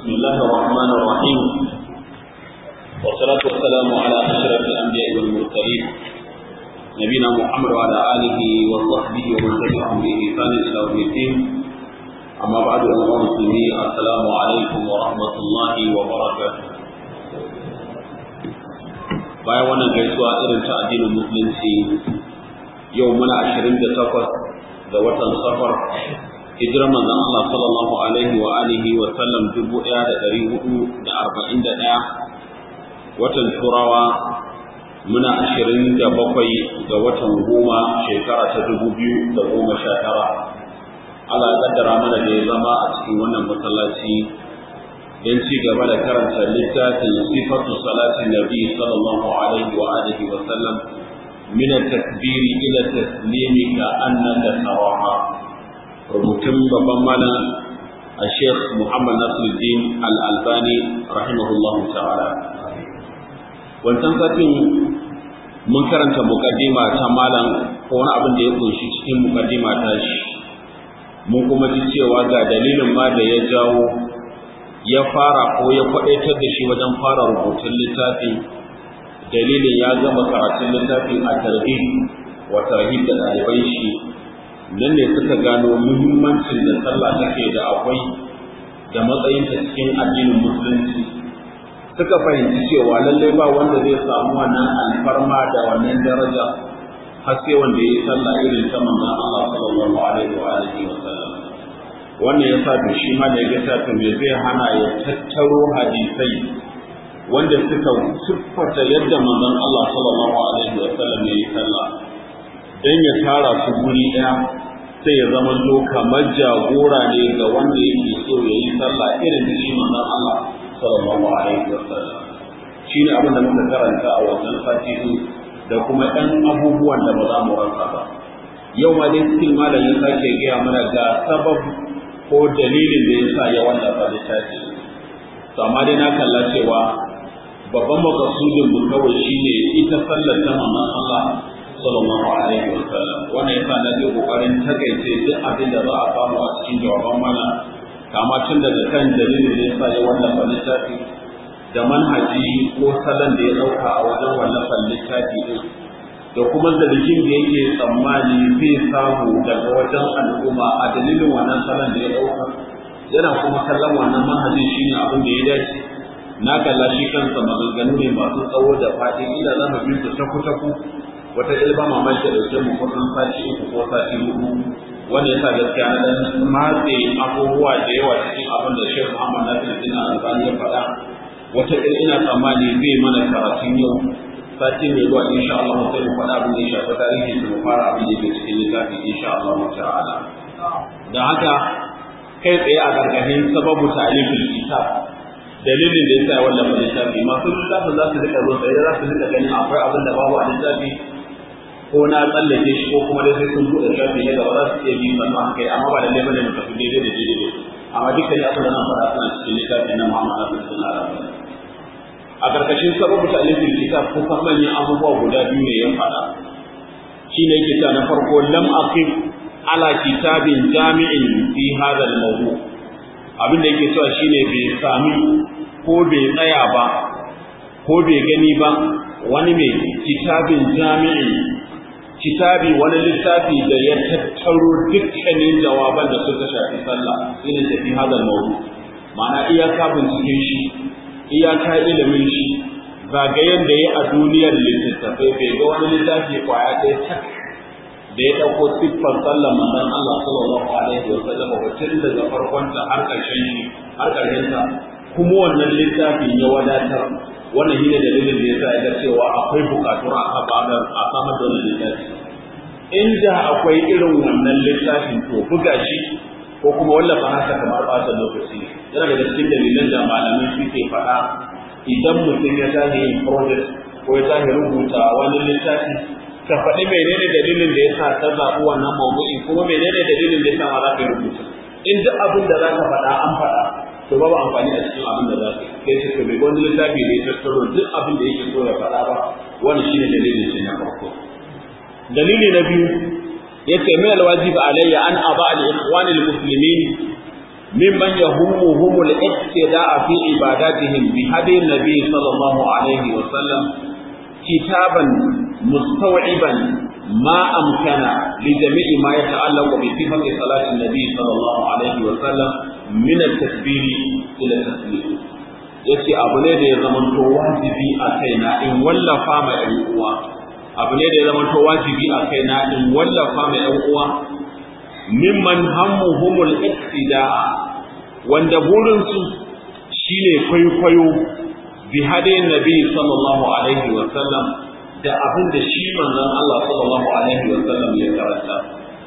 بسم الله الرحمن الرحيم والصلاة والسلام على أشرف الأنبياء والمرسلين نبينا محمد وعلى آله وصحبه ومن تبعهم بإحسان إلى يوم الدين أما بعد أيها المسلمين السلام عليكم ورحمة الله وبركاته bayan wannan gaisuwa irin ta addinin musulunci yau muna ashirin da takwas ga watan safar hijirar manzon Allah sallallahu alaihi wa alihi wa sallam dubu ɗaya da ɗari hudu da arba'in da ɗaya watan turawa muna ashirin da bakwai ga watan goma shekara ta dubu biyu da goma sha tara Allah ya kaddara mana da ya zama a cikin wannan masallaci don ci gaba da karanta littafin sifatu salatin nabi sallallahu alaihi wa alihi wa sallam min at-takbir ila taslimi ka annaka taraha rubutun babban malam a sheikh muhammad nasiruddin al-albani rahimahullahu ta'ala wancan satin mun karanta mukaddima ta malam ko wani abin da ya kunshi cikin mukaddima ta shi mun kuma ji cewa ga dalilin ma da ya jawo ya fara ko ya kwadaitar da shi wajen fara rubutun littafin dalilin ya gama karatun littafin a tarhib wa tarhib da ɗaliban shi nan ne suka gano muhimmancin da sallah take da akwai da matsayinta cikin addinin musulunci suka fahimci cewa lallai ba wanda zai samu wannan alfarma da wannan daraja har sai wanda ya yi sallah irin ta manzon Allah sallallahu alaihi wa alihi wa sallam wannan yasa to shi ma da ya ta me zai hana ya tattaro hadisai wanda suka siffata yadda manzon Allah sallallahu alaihi wa sallam ya yi sallah dan ya tara su guri daya sai ya zama to kamar jagora ne ga wanda yake so ya yi sallah irin da shi manzon Allah sallallahu alaihi wa sallam shine abin da muka karanta a wannan sati da kuma ɗan abubuwan da ba za mu rasa ba yau ma dai cikin malam ya sake gaya mana ga sabab ko dalilin da ya sa ya wallafa littafi to amma dai na kalla cewa babban makasudin mu kawai shine ita sallar ta manzon Allah sallallahu alaihi wa sallam wannan yasa na je kokarin takaice duk abin da za a samu a cikin jawaban mana kama tun daga kan dalilin da ya sa ya wallafa littafi da manhaji ko salon da ya ɗauka a wajen wallafan littafi ɗin da kuma zargin da yake tsammani zai samu daga wajen al'umma a dalilin wannan salon da ya ɗauka yana kuma kallon wannan manhajin shi ne abin da ya dace na kalla shi kansa maganganu ne masu tsawo da faɗin ila za mu bin su taku-taku wata ilba mamaki da ɗauke mu kusan sati uku ko sati hudu wanda ya sa gaskiya na dan matse abubuwa da yawa cikin abin da Sheikh Muhammad Nasiruddin Albani ya faɗa wata ɗin ina tsammani zai mana karatun yau sati mai zuwa insha Allah sai mu faɗa abin da ya shafi tarihi da mu fara abin da yake cikin littafin insha Allah ta'ala da haka kai tsaye a gargahin sababu ta'alifin kitab dalilin da yasa ya wallafa littafi masu littafin za su rika zo tsaye za su rika ganin akwai abin da babu a littafi ko na tsallake shi ko kuma dai sai sun buɗe shafi na gaba za su iya bi sannan haka amma ba da laifin da mu tafi daidai da daidai amma dukkan abin da nan faɗa suna cikin littafin na Muhammad Abdul Arabi a ƙarƙashin sababu ta alifin kitab kusan manyan abubuwa guda biyu ne ya faɗa shi ne yake ta na farko lam aqif ala kitabin jami'in fi hadha al-mawdu abin da yake cewa shine bai sami ko bai tsaya ba ko bai gani ba wani mai kitabin jami'in kitabi wani littafi da ya tattaro dukkanin jawaban da suka shafi sallah shine tafi hadha al-mawdu ma'ana iyaka binciken shi iyaka ilimin shi zagayen da ya a duniyar littattafai bai ga wani littafi kwaya ɗaya tak da ya ɗauko siffar sallar manzon Allah sallallahu alaihi wa sallam wacce daga farkonta har ƙarshen shi har ƙarshen ta kuma wannan littafin ya wadatar wannan shine dalilin da yasa ya cewa akwai bukatun a kafaɗar a samar da wannan littafi inda akwai irin wannan littafin to buga shi ko kuma wallafa haka kamar ɓata lokaci yana daga cikin dalilan da malamai suke faɗa idan mutum ya tashi yin project ko ya tashi rubuta wani littafi ka faɗi menene dalilin da ya sa ta zaɓi wannan mawdu'in kuma menene dalilin da ya sa ma za ka yi rubuta in duk abin da za ka faɗa an faɗa to babu amfani a cikin abin da za ka yi sai ce bai wani littafi da ya tattaro duk abin da yake so ya faɗa ba wani shine dalilin shi na farko dalili na biyu yace min alwajib alayya an aba al ikhwan al muslimin ممن يهمهم الاقتداء في عباداتهم بهدي النبي صلى الله عليه وسلم كتابا مستوعبا ما أمكن لجميع ما يتعلق بصفة صلاة النبي صلى الله عليه وسلم من التكبير إلى التسليم yace abu ne da ya zamanto wajibi a kaina in wallafa ma ƴan uwa abu ne da ya zamanto wajibi a kaina in wallafa ma ƴan uwa mimman hammuhumul iktida'a wanda burinsu shine kwaikwayo bi hadayin nabi sallallahu alaihi wa sallam da abin da shi manzon Allah sallallahu alaihi wa sallam ya karanta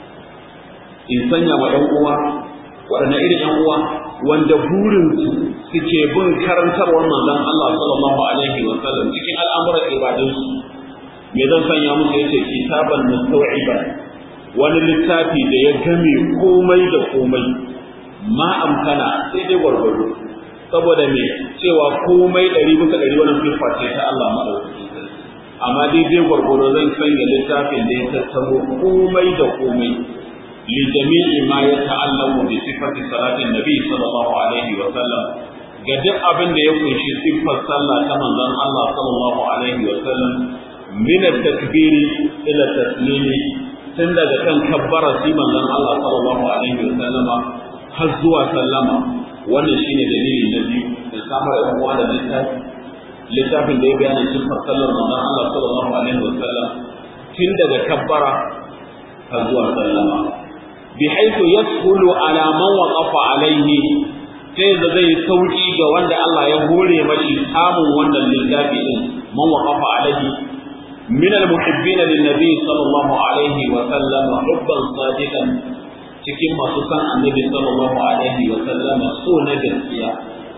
in sanya wa ɗan uwa waɗanne irin ɗan uwa wanda burinsu suke bin karantarwar manzon Allah sallallahu alaihi wa sallam cikin al'amuran ibadunsu me zan sanya musu yace kitaban mustaw'iban wani littafi da ya game komai da komai ma amkana sai dai gwargwado saboda me cewa komai ɗari bisa ɗari wannan sifa ce ta Allah maɗaukaki amma daidai gwargwado zan sanya littafin da ya tattaro komai da komai li jami'i ma ya ta'allamu bi sifati salatin nabi sallallahu alaihi wa sallam ga duk abin da ya kunshi siffar sallah ta manzon Allah sallallahu alaihi wa sallam min at-takbiri ila taslimi tun daga kan kabbara sai manzon Allah sallallahu alaihi wa sallama har zuwa sallama wannan shine dalili na biyu da samar da uwa da littafi littafin da ya bayani sifar sallar manzon Allah sallallahu alaihi wa sallam tun daga kabbara har zuwa sallama bi haythu yasulu ala man waqafa alaihi sai da zai sauki ga wanda Allah ya hore mashi samun wannan littafi din man waqafa alaihi من المحبين للنبي صلى الله عليه وسلم حبا صادقا cikin masu san annabi sallallahu alaihi wa sallam so na gaskiya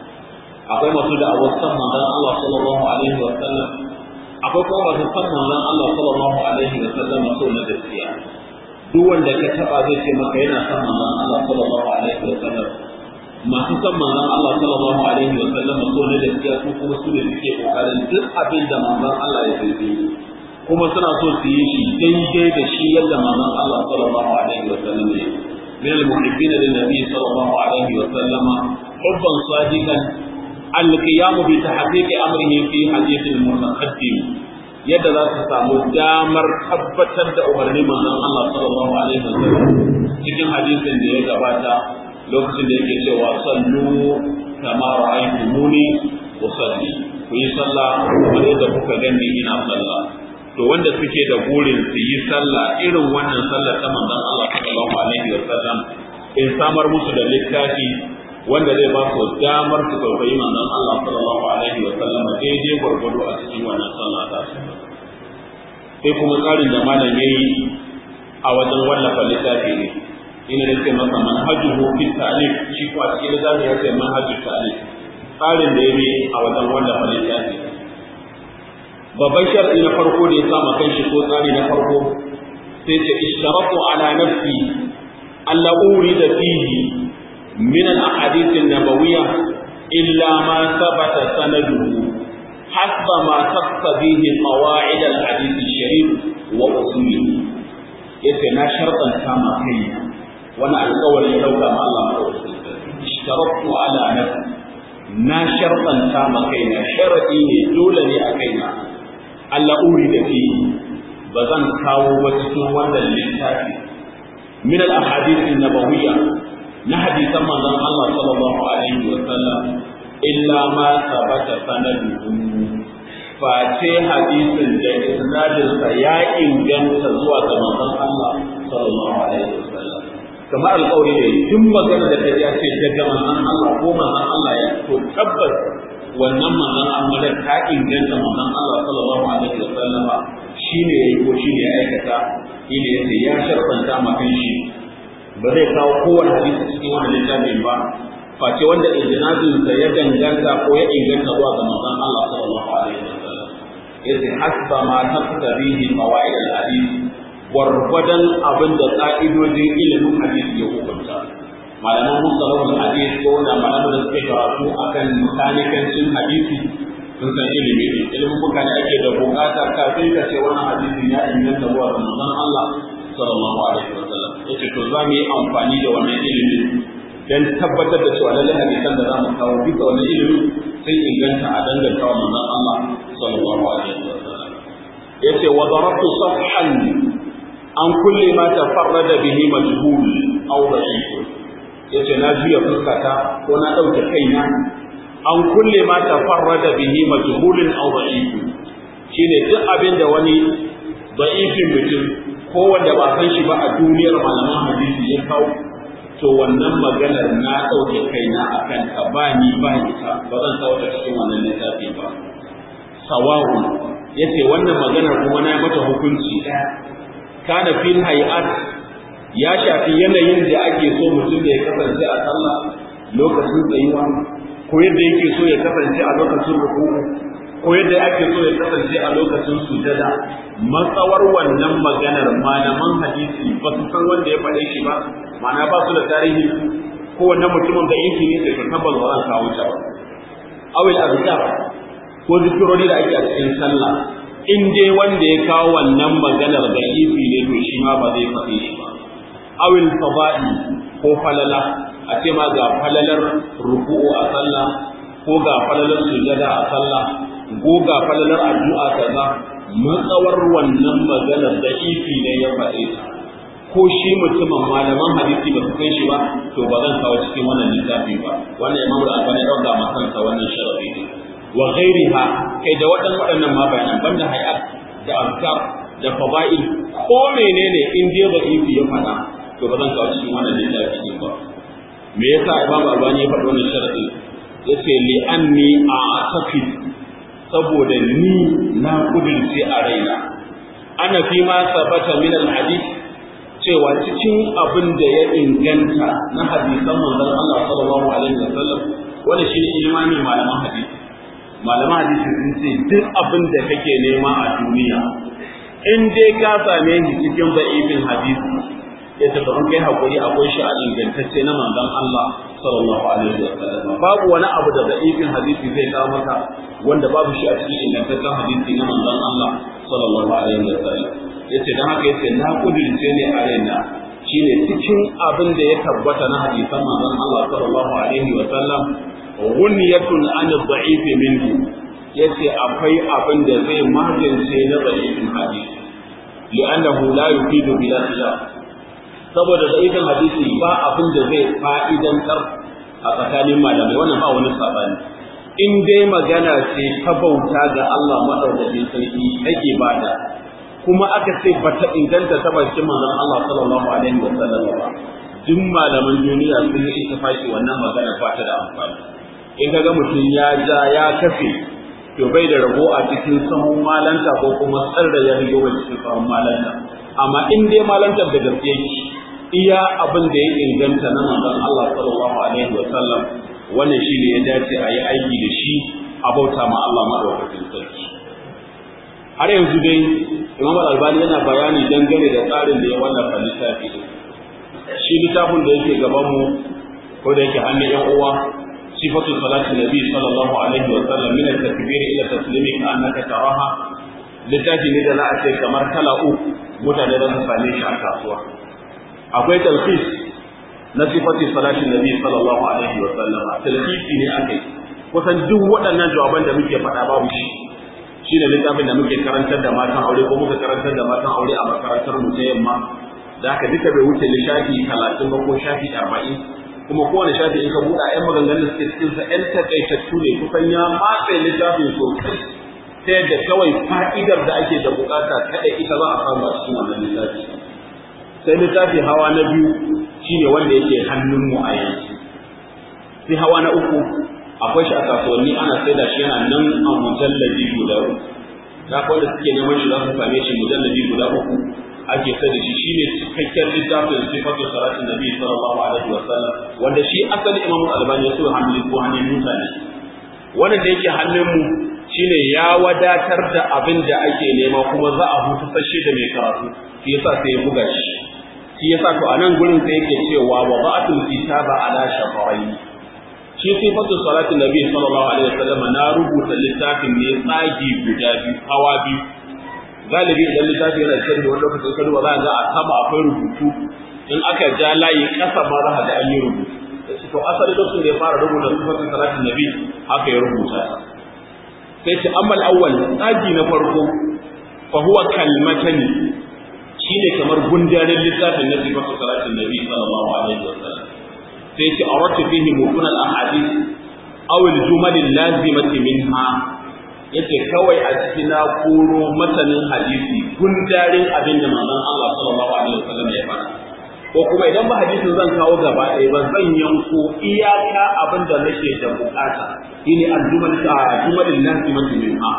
akwai masu da awar san manzon Allah sallallahu alaihi wa sallam akwai kuma masu san manzon Allah sallallahu alaihi wa sallam so na gaskiya duk wanda ka taba zai ce maka yana san manzon Allah sallallahu alaihi wa sallam masu san manzon Allah sallallahu alaihi wa sallam so na gaskiya su kuma su ne suke kokarin duk abin da manzon Allah ya yi kuma suna so su yi shi daidai da shi yadda manzon Allah sallallahu alaihi wa sallam ya من المحبين للنبي صلى الله عليه وسلم حبا صادقا القيام بتحقيق امره في حديث المتقدم yadda za su samu damar tabbatar da umarni manzon Allah sallallahu alaihi wasallam cikin hadisin da ya gabata lokacin da yake cewa sallu kama ra'aytumuni usalli ku yi sallah kamar yadda kuka gani ina sallah to wanda suke da burin su yi sallah irin wannan sallar ta manzon Allah sallallahu alaihi wa sallam in samar musu da littafi wanda zai ba su damar su kwaikwayi manzon Allah sallallahu alaihi wa sallam daidai gwargwado a cikin wannan sallah ta su sai kuma tsarin da malam yayi a wajen wallafa littafi ne ina da ce masa manhajuhu fi ta'lif shi ko a cikin littafi ya ce manhajul ta'lif tsarin da yayi a wajen wallafa littafi babban shar'i na farko da ya sama kan shi ko tsari na farko sai ce ishtaratu ala nafsi alla urida fihi min al ahadith an nabawiyya illa ma thabata sanaduhu hasba ma taqtadihi qawaid al hadith al sharif wa usulihi yace na shartan kama kai wani alƙawari ya dauka ma Allah ishtaratu ala nafsi na shartan kama kaina sharadi ne dole ne a kaina Allah uri da fi ba zan kawo ba cikin wannan littafi min al ahadith nabawiyya na hadisan manzon Allah sallallahu alaihi wa sallam illa ma sabata sanaduhu face hadisin da isnadin sa ya inganta zuwa ga manzon Allah sallallahu alaihi wa sallam kamar alƙawari ne duk magana da ta ce daga manzon Allah ko manzon Allah ya to tabbas wannan manzon Allah ta inganta manzon Allah sallallahu alaihi wa sallama shine yayi ko shine ya aikata shine yace ya sharfanta ma shi ba zai kawo kowane hadisi cikin wannan littafin ba face wanda ijnadin sa ya danganta ko ya inganta zuwa ga manzon Allah sallallahu alaihi wa sallam yace hasba ma taqtadihi qawaid al-hadith gwargwadon abin da ka'idojin ilimin hadisi ya hukunta malaman musalahul hadis ko da malaman da suke karatu akan mekanikancin hadisi sun san ilimi ne ilimin muka da ake da bukata kafin ka ce wannan hadisin ya inganta zuwa ga manzon Allah sallallahu alaihi wa sallam yace to za mu yi amfani da wannan ilimi dan tabbatar da cewa lallai hadisan da zamu kawo bisa wannan ilimi sai inganta a danganta wa manzon Allah sallallahu alaihi wasallam yace wa darabtu safhan an kulli ma tafarrada bihi majhul aw da'if yace na juya fuskata ko na dauke kaina an kulle ma tafarrada bihi majhulun aw da'if shine duk abin da wani da'ifin mutum ko wanda ba san shi ba a duniyar malaman hadisi ya kawo to wannan maganar na dauke kaina akan ka ba ni ba ita ba zan kawo ta cikin wannan littafi ba sawahu yace wannan maganar kuma na mata hukunci ɗaya kana fil hay'at ya shafi yanayin da ake so mutum da ya kasance a sallah lokacin tsayuwa ko yadda yake so ya kasance a lokacin ruku'u ko yadda ake so ya kasance a lokacin sujada matsawar wannan maganar malaman hadisi ba su san wanda ya faɗe shi ba ma'ana ba su da tarihi ko wannan mutumin da yake ne da tabbas ba zan kawo ta ba awil azkar ko zikirori da ake a cikin sallah in dai wanda ya kawo wannan maganar da ifi ne to shi ma ba zai faɗe shi ba awil fada'i ko falala a ce ma ga falalar ruku'u a sallah ko ga falalar sujada a sallah ko ga falalar addu'a kaza matsawar wannan maganar da ifi ne ya faɗe ta ko shi mutumin malaman hadisi ba su kai shi ba to ba zan kawo cikin wannan littafi ba wannan imamu da albani ɗauka ma kansa wannan sharafi ne wa ghairiha kai da waɗannan waɗannan ma bayanan banda hayat da azkar da fada'il ko menene in dai da ifi ya faɗa to ba zan kawo cikin wannan littafi ba me yasa Imam Albani ya faɗi wannan sharadi yace li anni a'taqid saboda ni na kudurce a raina ana fi ma sabata min al-hadith cewa cikin abin da ya inganta na hadisan manzon Allah sallallahu alaihi wasallam wanda shi ne imani malaman hadisi malaman hadisi sun ce duk abin da kake nema a duniya in dai ka same shi cikin da'ifin hadisi ya tafi an kai hakuri akwai shi a ingantacce na manzon Allah sallallahu alaihi wa sallam babu wani abu da da'ifin hadisi zai kawo maka wanda babu shi a cikin ingantaccen hadisi na manzon Allah sallallahu alaihi wa sallam yace dan haka yace na kudirce ne a raina shine cikin abin da ya tabbata na hadisan manzon Allah sallallahu alaihi wa sallam ghunyatun an ad-da'if minhu yace akwai abin da zai magance na da'ifin hadisi li'annahu la yufidu bila khilaf saboda da'ifin hadisi ba abin da zai fa'idantar a tsakanin malamai wannan ba wani sabani in dai magana ce ta bauta ga Allah madaukakin sarki ake bada kuma aka ce bata inganta ta bakin manzon Allah sallallahu alaihi wa sallam ba duk malaman duniya sun yi ittifaqi wannan magana ba ta da amfani in kaga mutum ya ja ya kafe to bai da rabo a cikin sahun malanta ko kuma tsarda ya rigo a cikin sahun malanta amma in dai malantar da gaske yake iya abin da ya inganta na manzon Allah sallallahu alaihi wa sallam wannan shine ya dace a yi aiki da shi a bauta ma Allah madaukakin sarki har yanzu dai Imam Al-Albani yana bayani dangane da tsarin da ya wallafa littafi din shi littafin da yake gaban mu ko da yake hannun yan uwa sifatu salati nabi sallallahu alaihi wa sallam min at-takbir ila taslimi ka annaka taraha littafi ne da za a ce kamar kala uku mutane za su same shi a kasuwa akwai talfis na sifati salati nabi sallallahu alaihi wa sallam talfisi ne akai kusan duk waɗannan jawaban da muke faɗa babu shi shine littafin da muke karantar da matan aure ko muka karantar da matan aure a makarantar mu ta yamma da haka duka bai wuce lishafi talatin ba ko shafi arba'in kuma kowane shafi in ka buɗa ƴan maganganun da suke cikin sa ƴan takaitattu ne kusan ya matse littafin sosai ta yadda kawai fa'idar da ake da bukata kaɗai ita za a samu a cikin wannan littafi sai littafi hawa na biyu shine wanda yake hannunmu a yanzu sai hawa na uku akwai shi a kasuwanni ana sai da shi yana nan a mujallabi guda uku da wanda suke neman shi za su same shi mujallabi guda uku ake sai da shi shine cikakken littafin sifatu salatin nabi sallallahu alaihi wa sallam wanda shi asali imamu albani ya so hannun ko hannun mutane wannan da yake hannun mu shine ya wadatar da abin da ake nema kuma za a hutu sashe da mai karatu shi yasa sai ya buga shi shi yasa to a nan gurin sai yake cewa wa ba'atul kitaba ala shafarai shi sifatu salatin nabi sallallahu alaihi wasallam na rubuta littafin ne tsagi guda biyu hawa biyu galibi idan littafi yana cikin wani lokacin ka duba za ga a sama akwai rubutu in aka ja layi kasa ma za ga an yi rubutu to asali lokacin da ya fara rubuta sifatin salatin nabi haka ya rubuta sai ce ammal awwal tsagi na farko fa huwa kalmatani shine kamar gundarin littafin na sifatin salatin nabi sallallahu alaihi wasallam sai ce aratu fihi mutun al ahadith aw al jumal al lazimati minha yace kawai a cikin na koro masanin hadisi gundarin abin da manzon Allah sallallahu alaihi wasallam ya faɗa ko kuma idan ba hadisin zan kawo gaba ɗaya ba zan yanko iyaka abin da nake da bukata shine al-jumal jumal al-lazimati minha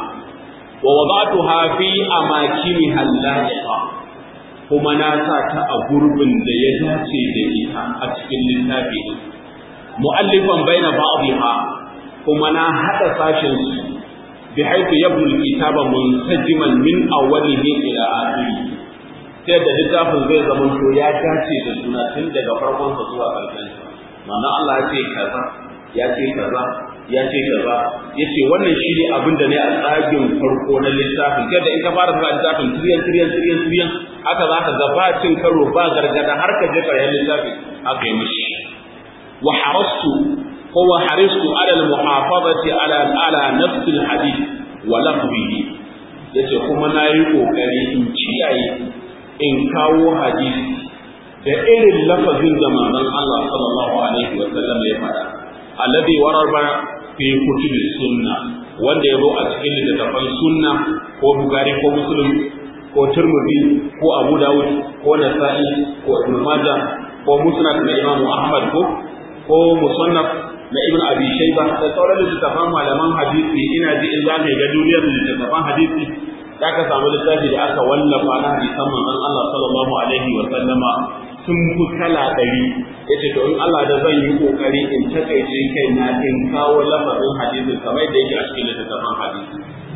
wa wada'tuha fi amakiniha al-la'iqa kuma na sa ta a gurbin da ya dace da ita a cikin littafi din mu'allifan baina ba'dha kuma na hada sashin su bi haythu yabdu al-kitaba munsajiman min awwalihi ila akhirih sai da littafin zai zama to ya dace da suna tun daga farkon sa zuwa ƙarshen sa manzo Allah ya ce kaza ya ce kaza ya ce kaza yace wannan shine abin da ne a tsagin farko na littafin sai da in ka fara zuwa littafin tiryan tiryan tiryan tiryan haka za ka ga ba cin karo ba gargada har ka je ƙarshen littafin haka yi mishi wa harastu ko wa haristu ala al-muhafazati ala ala nafs al-hadith wa lafzihi yace kuma nayi kokari in kiyaye in kawo hadisi da irin lafazin da manzon Allah sallallahu alaihi wa sallam ya faɗa alladhi waraba fi kutubi sunna wanda ya zo a cikin littattafan sunna ko Bukhari ko Muslim ko Tirmidhi ko Abu Dawud ko Nasa'i ko Ibn Majah ko Musnad na Imam Ahmad ko ko Musannaf na Ibn Abi Shayba da sauran littattafan malaman hadisi ina ji in za ka ga duniyar littattafan hadisi za ka samu littafi da aka wallafa na hadisan manzon Allah sallallahu alaihi wa sallama sun fi kala ɗari ya ce to in Allah da zan yi ƙoƙari in takaice kai na in kawo lafazin hadisin kamar da yake a cikin littattafan hadisi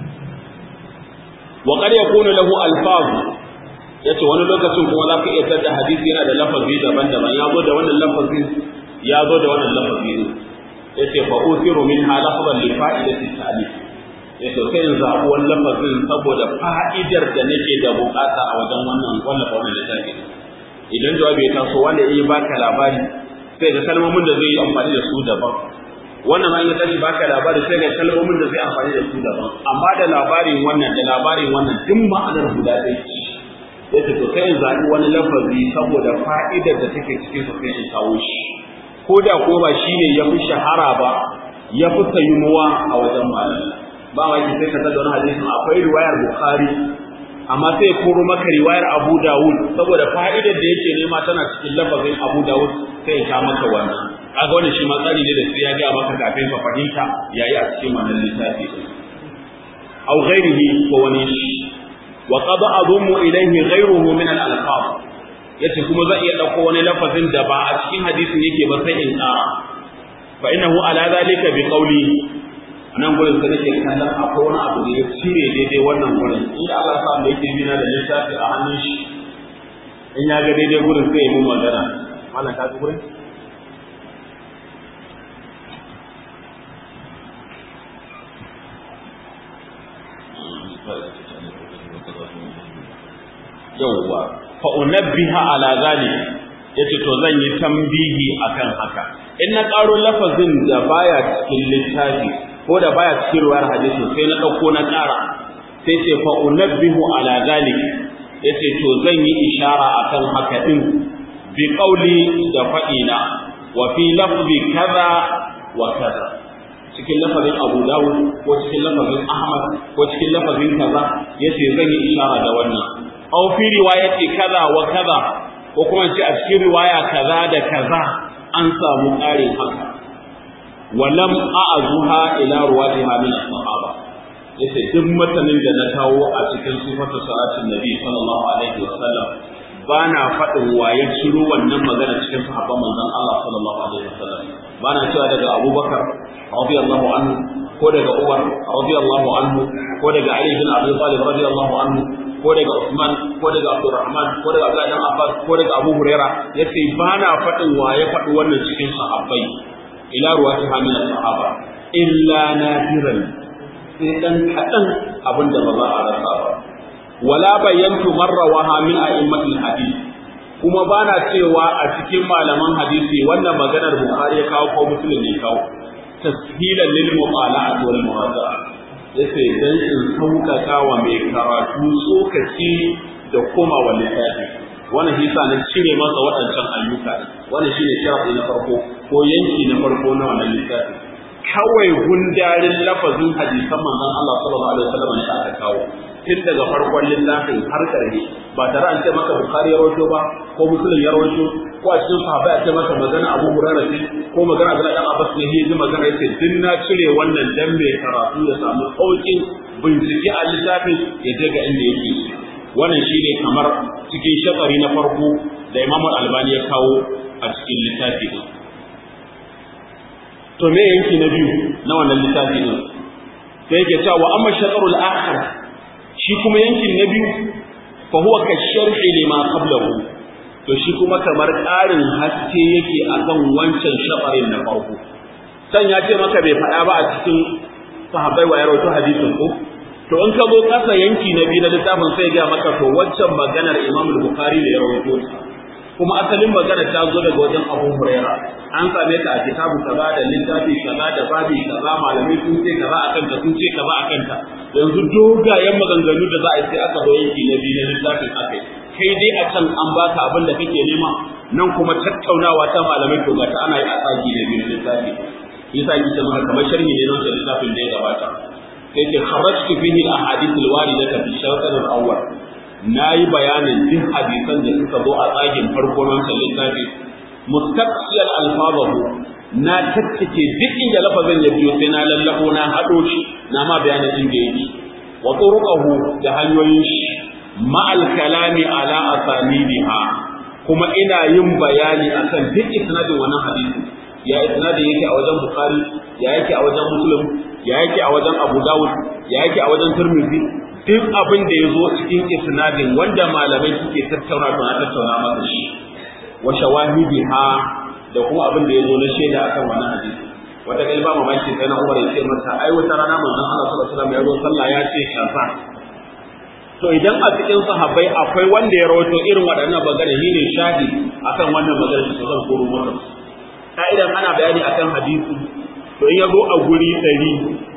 wa qad yakunu lahu alfaz yace wani lokacin kuma za ka iya tada hadisi yana da lafazi daban-daban ya zo da wannan lafazin ya zo da wannan lafazi ne yace fa usiru minha lafzan li fa'idati ta'lif ya to sai in zaɓi wani lafazin saboda fa'idar da nake da bukata a wajen wannan wannan wannan littafi idan jawabi ya taso wanda ya baka labari sai ga kalmomin da zai yi amfani da su daban wannan ma ya tashi baka labari sai ga kalmomin da zai amfani da su daban amma da labarin wannan da labarin wannan duk ma'anar guda ɗaya ce ya ce to sai in zaɓi wani lafazi saboda fa'idar da take cikin sa sai in kawo shi ko da ko ba shine ya fi shahara ba ya fi sayuwa a wajen malamai ba ma ki sai ka tada wani hadisin akwai riwayar Bukhari amma sai koro maka riwayar Abu Dawud saboda fa'idar da yake nema tana cikin lafazin Abu Dawud sai ya maka wannan kaga wannan shi ma tsari ne da sai ya ga maka kafin ka fahimta yayi a cikin wannan littafi aw ghairihi ko wani shi wa qad adumu ilayhi ghayruhu min al-alfaz yace kuma zan iya dauko wani lafazin da ba a cikin hadisin yake ba sai in tsara fa innahu ala zalika bi qawli nan gurin da nake kallon akwai wani abu da ya cire daidai wannan gurin inda Allah sa da yake bina da littafi a hannun shi in ya ga daidai gurin sai ya mun magana wannan ka ga gurin yawwa fa unabbiha ala zalik yace to zan yi tambihi akan haka in na karo lafazin da baya cikin littafi ko da baya cikin ruwayar hadisi sai na dauko na ƙara sai ce fa unabbihu ala zalik yace to zan yi ishara akan haka din bi qauli da fa'ina wa fi lafzi kaza wa kaza cikin lafazin Abu Dawud ko cikin lafazin Ahmad ko cikin lafazin kaza yace zan yi ishara da wannan aw fi riwayati kaza wa kaza ko kuma ce a cikin riwaya kaza da kaza an samu ƙarin haka walam a'azuha ila ruwatiha min as-sahaba yace duk matanin da na kawo a cikin sifatu salatin nabi sallallahu alaihi wasallam bana faɗin waye ciro wannan magana cikin sahabban manzon Allah sallallahu alaihi wasallam bana cewa daga Abubakar radiyallahu anhu ko daga Umar radiyallahu anhu ko daga Ali bin Abi Talib radiyallahu anhu ko daga Usman ko daga Abdurrahman ko daga Abdullah bin Abbas ko daga Abu Huraira yace bana faɗin waye faɗi wannan cikin sahabbai ila ruwatiha min sahaba illa nadiran sai dan kadan abinda ba za a rasa ba wala bayantu marrawaha min a'immatil hadith kuma ba na cewa a cikin malaman hadisi wannan maganar Bukhari ya kawo ko Muslim ne kawo tashilan lil muqala'at wal muwaza'a yace dan in sauƙaƙa wa mai karatu tsokaci da koma wa littafi wannan shi na cire masa waɗancan ayyuka wannan shine sharafi na farko ko yanki na farko na wannan littafi kawai gundarin lafazin hadisan manzon Allah sallallahu alaihi wasallam da aka kawo tun daga farkon littafin har ƙarshe ba tare an ce maka Bukhari ya rawaito ba ko Muslim ya rawaito ko a cikin sahabbai a ce maka magana Abu Hurairah ce ko magana Abdullah dan Abbas ne ya ji magana yace din na cire wannan dan mai karatu ya samu sauƙin bincike a littafin ya je ga inda yake wannan shine kamar cikin shakari na farko da Imam Al-Albani ya kawo a cikin littafi din to me yanki na biyu na wannan littafi din sai yake cewa wa amma shakarul akhar shi kuma yankin na biyu fa huwa ka sharhi lima qablahu to shi kuma kamar ƙarin haske yake akan wancan shafarin na farko san ya ce maka bai faɗa ba a cikin sahabbai wa ya rawaito hadisin ko to in ka zo kasa yanki na biyu na littafin sai ga maka to waccan maganar Imam Bukhari da ya rawaito ta kuma asalin magana ta zo daga wajen Abu Huraira an same ta a kitabu kaza da littafi kaza da babi kaza malamai sun ce kaza akan ta sun ce kaza akan ta yanzu dogayen maganganu da za a yi sai aka zo yanki na biyu na littafin akai kai dai a can an baka abin da kake nema nan kuma tattaunawa ta malamai to ga ta ana yi a tsaki da biyu na littafi yasa yake maka kamar sharhi ne na littafin da ya gabata sai ce kharajtu fihi al-ahadith al-waridata fi shawqat al-awwal nayi bayanin duk hadisan da suka zo a tsagin farko nan littafi mustaqsiyal alfazahu na tattake duk inda lafazin ya biyo sai na lallabo na hado shi na ma bayanin inda yake wa turuqahu da hanyoyin shi ma al-kalami ala asanidiha kuma ina yin bayani akan duk isnadin wannan hadisi ya isnadin yake a wajen bukhari ya yake a wajen muslim ya yake a wajen Abu Dawud ya yake a wajen Tirmidhi duk abin da ya zo cikin isnadin wanda malamai suke tattauna to na tattauna maka shi wa shawahidiha da kuma abin da ya zo na shaida akan wannan hadisi wata kalma mamaki sai na Umar ya ce masa ai wata rana manzon Allah sallallahu alaihi wasallam ya zo sallah ya ce kaza to idan a cikin sahabbai akwai wanda ya rawaito irin waɗannan magana ne shahidi akan wannan magana to zan koro maka ka'idan ana bayani akan hadisi to in ya zo a guri ɗari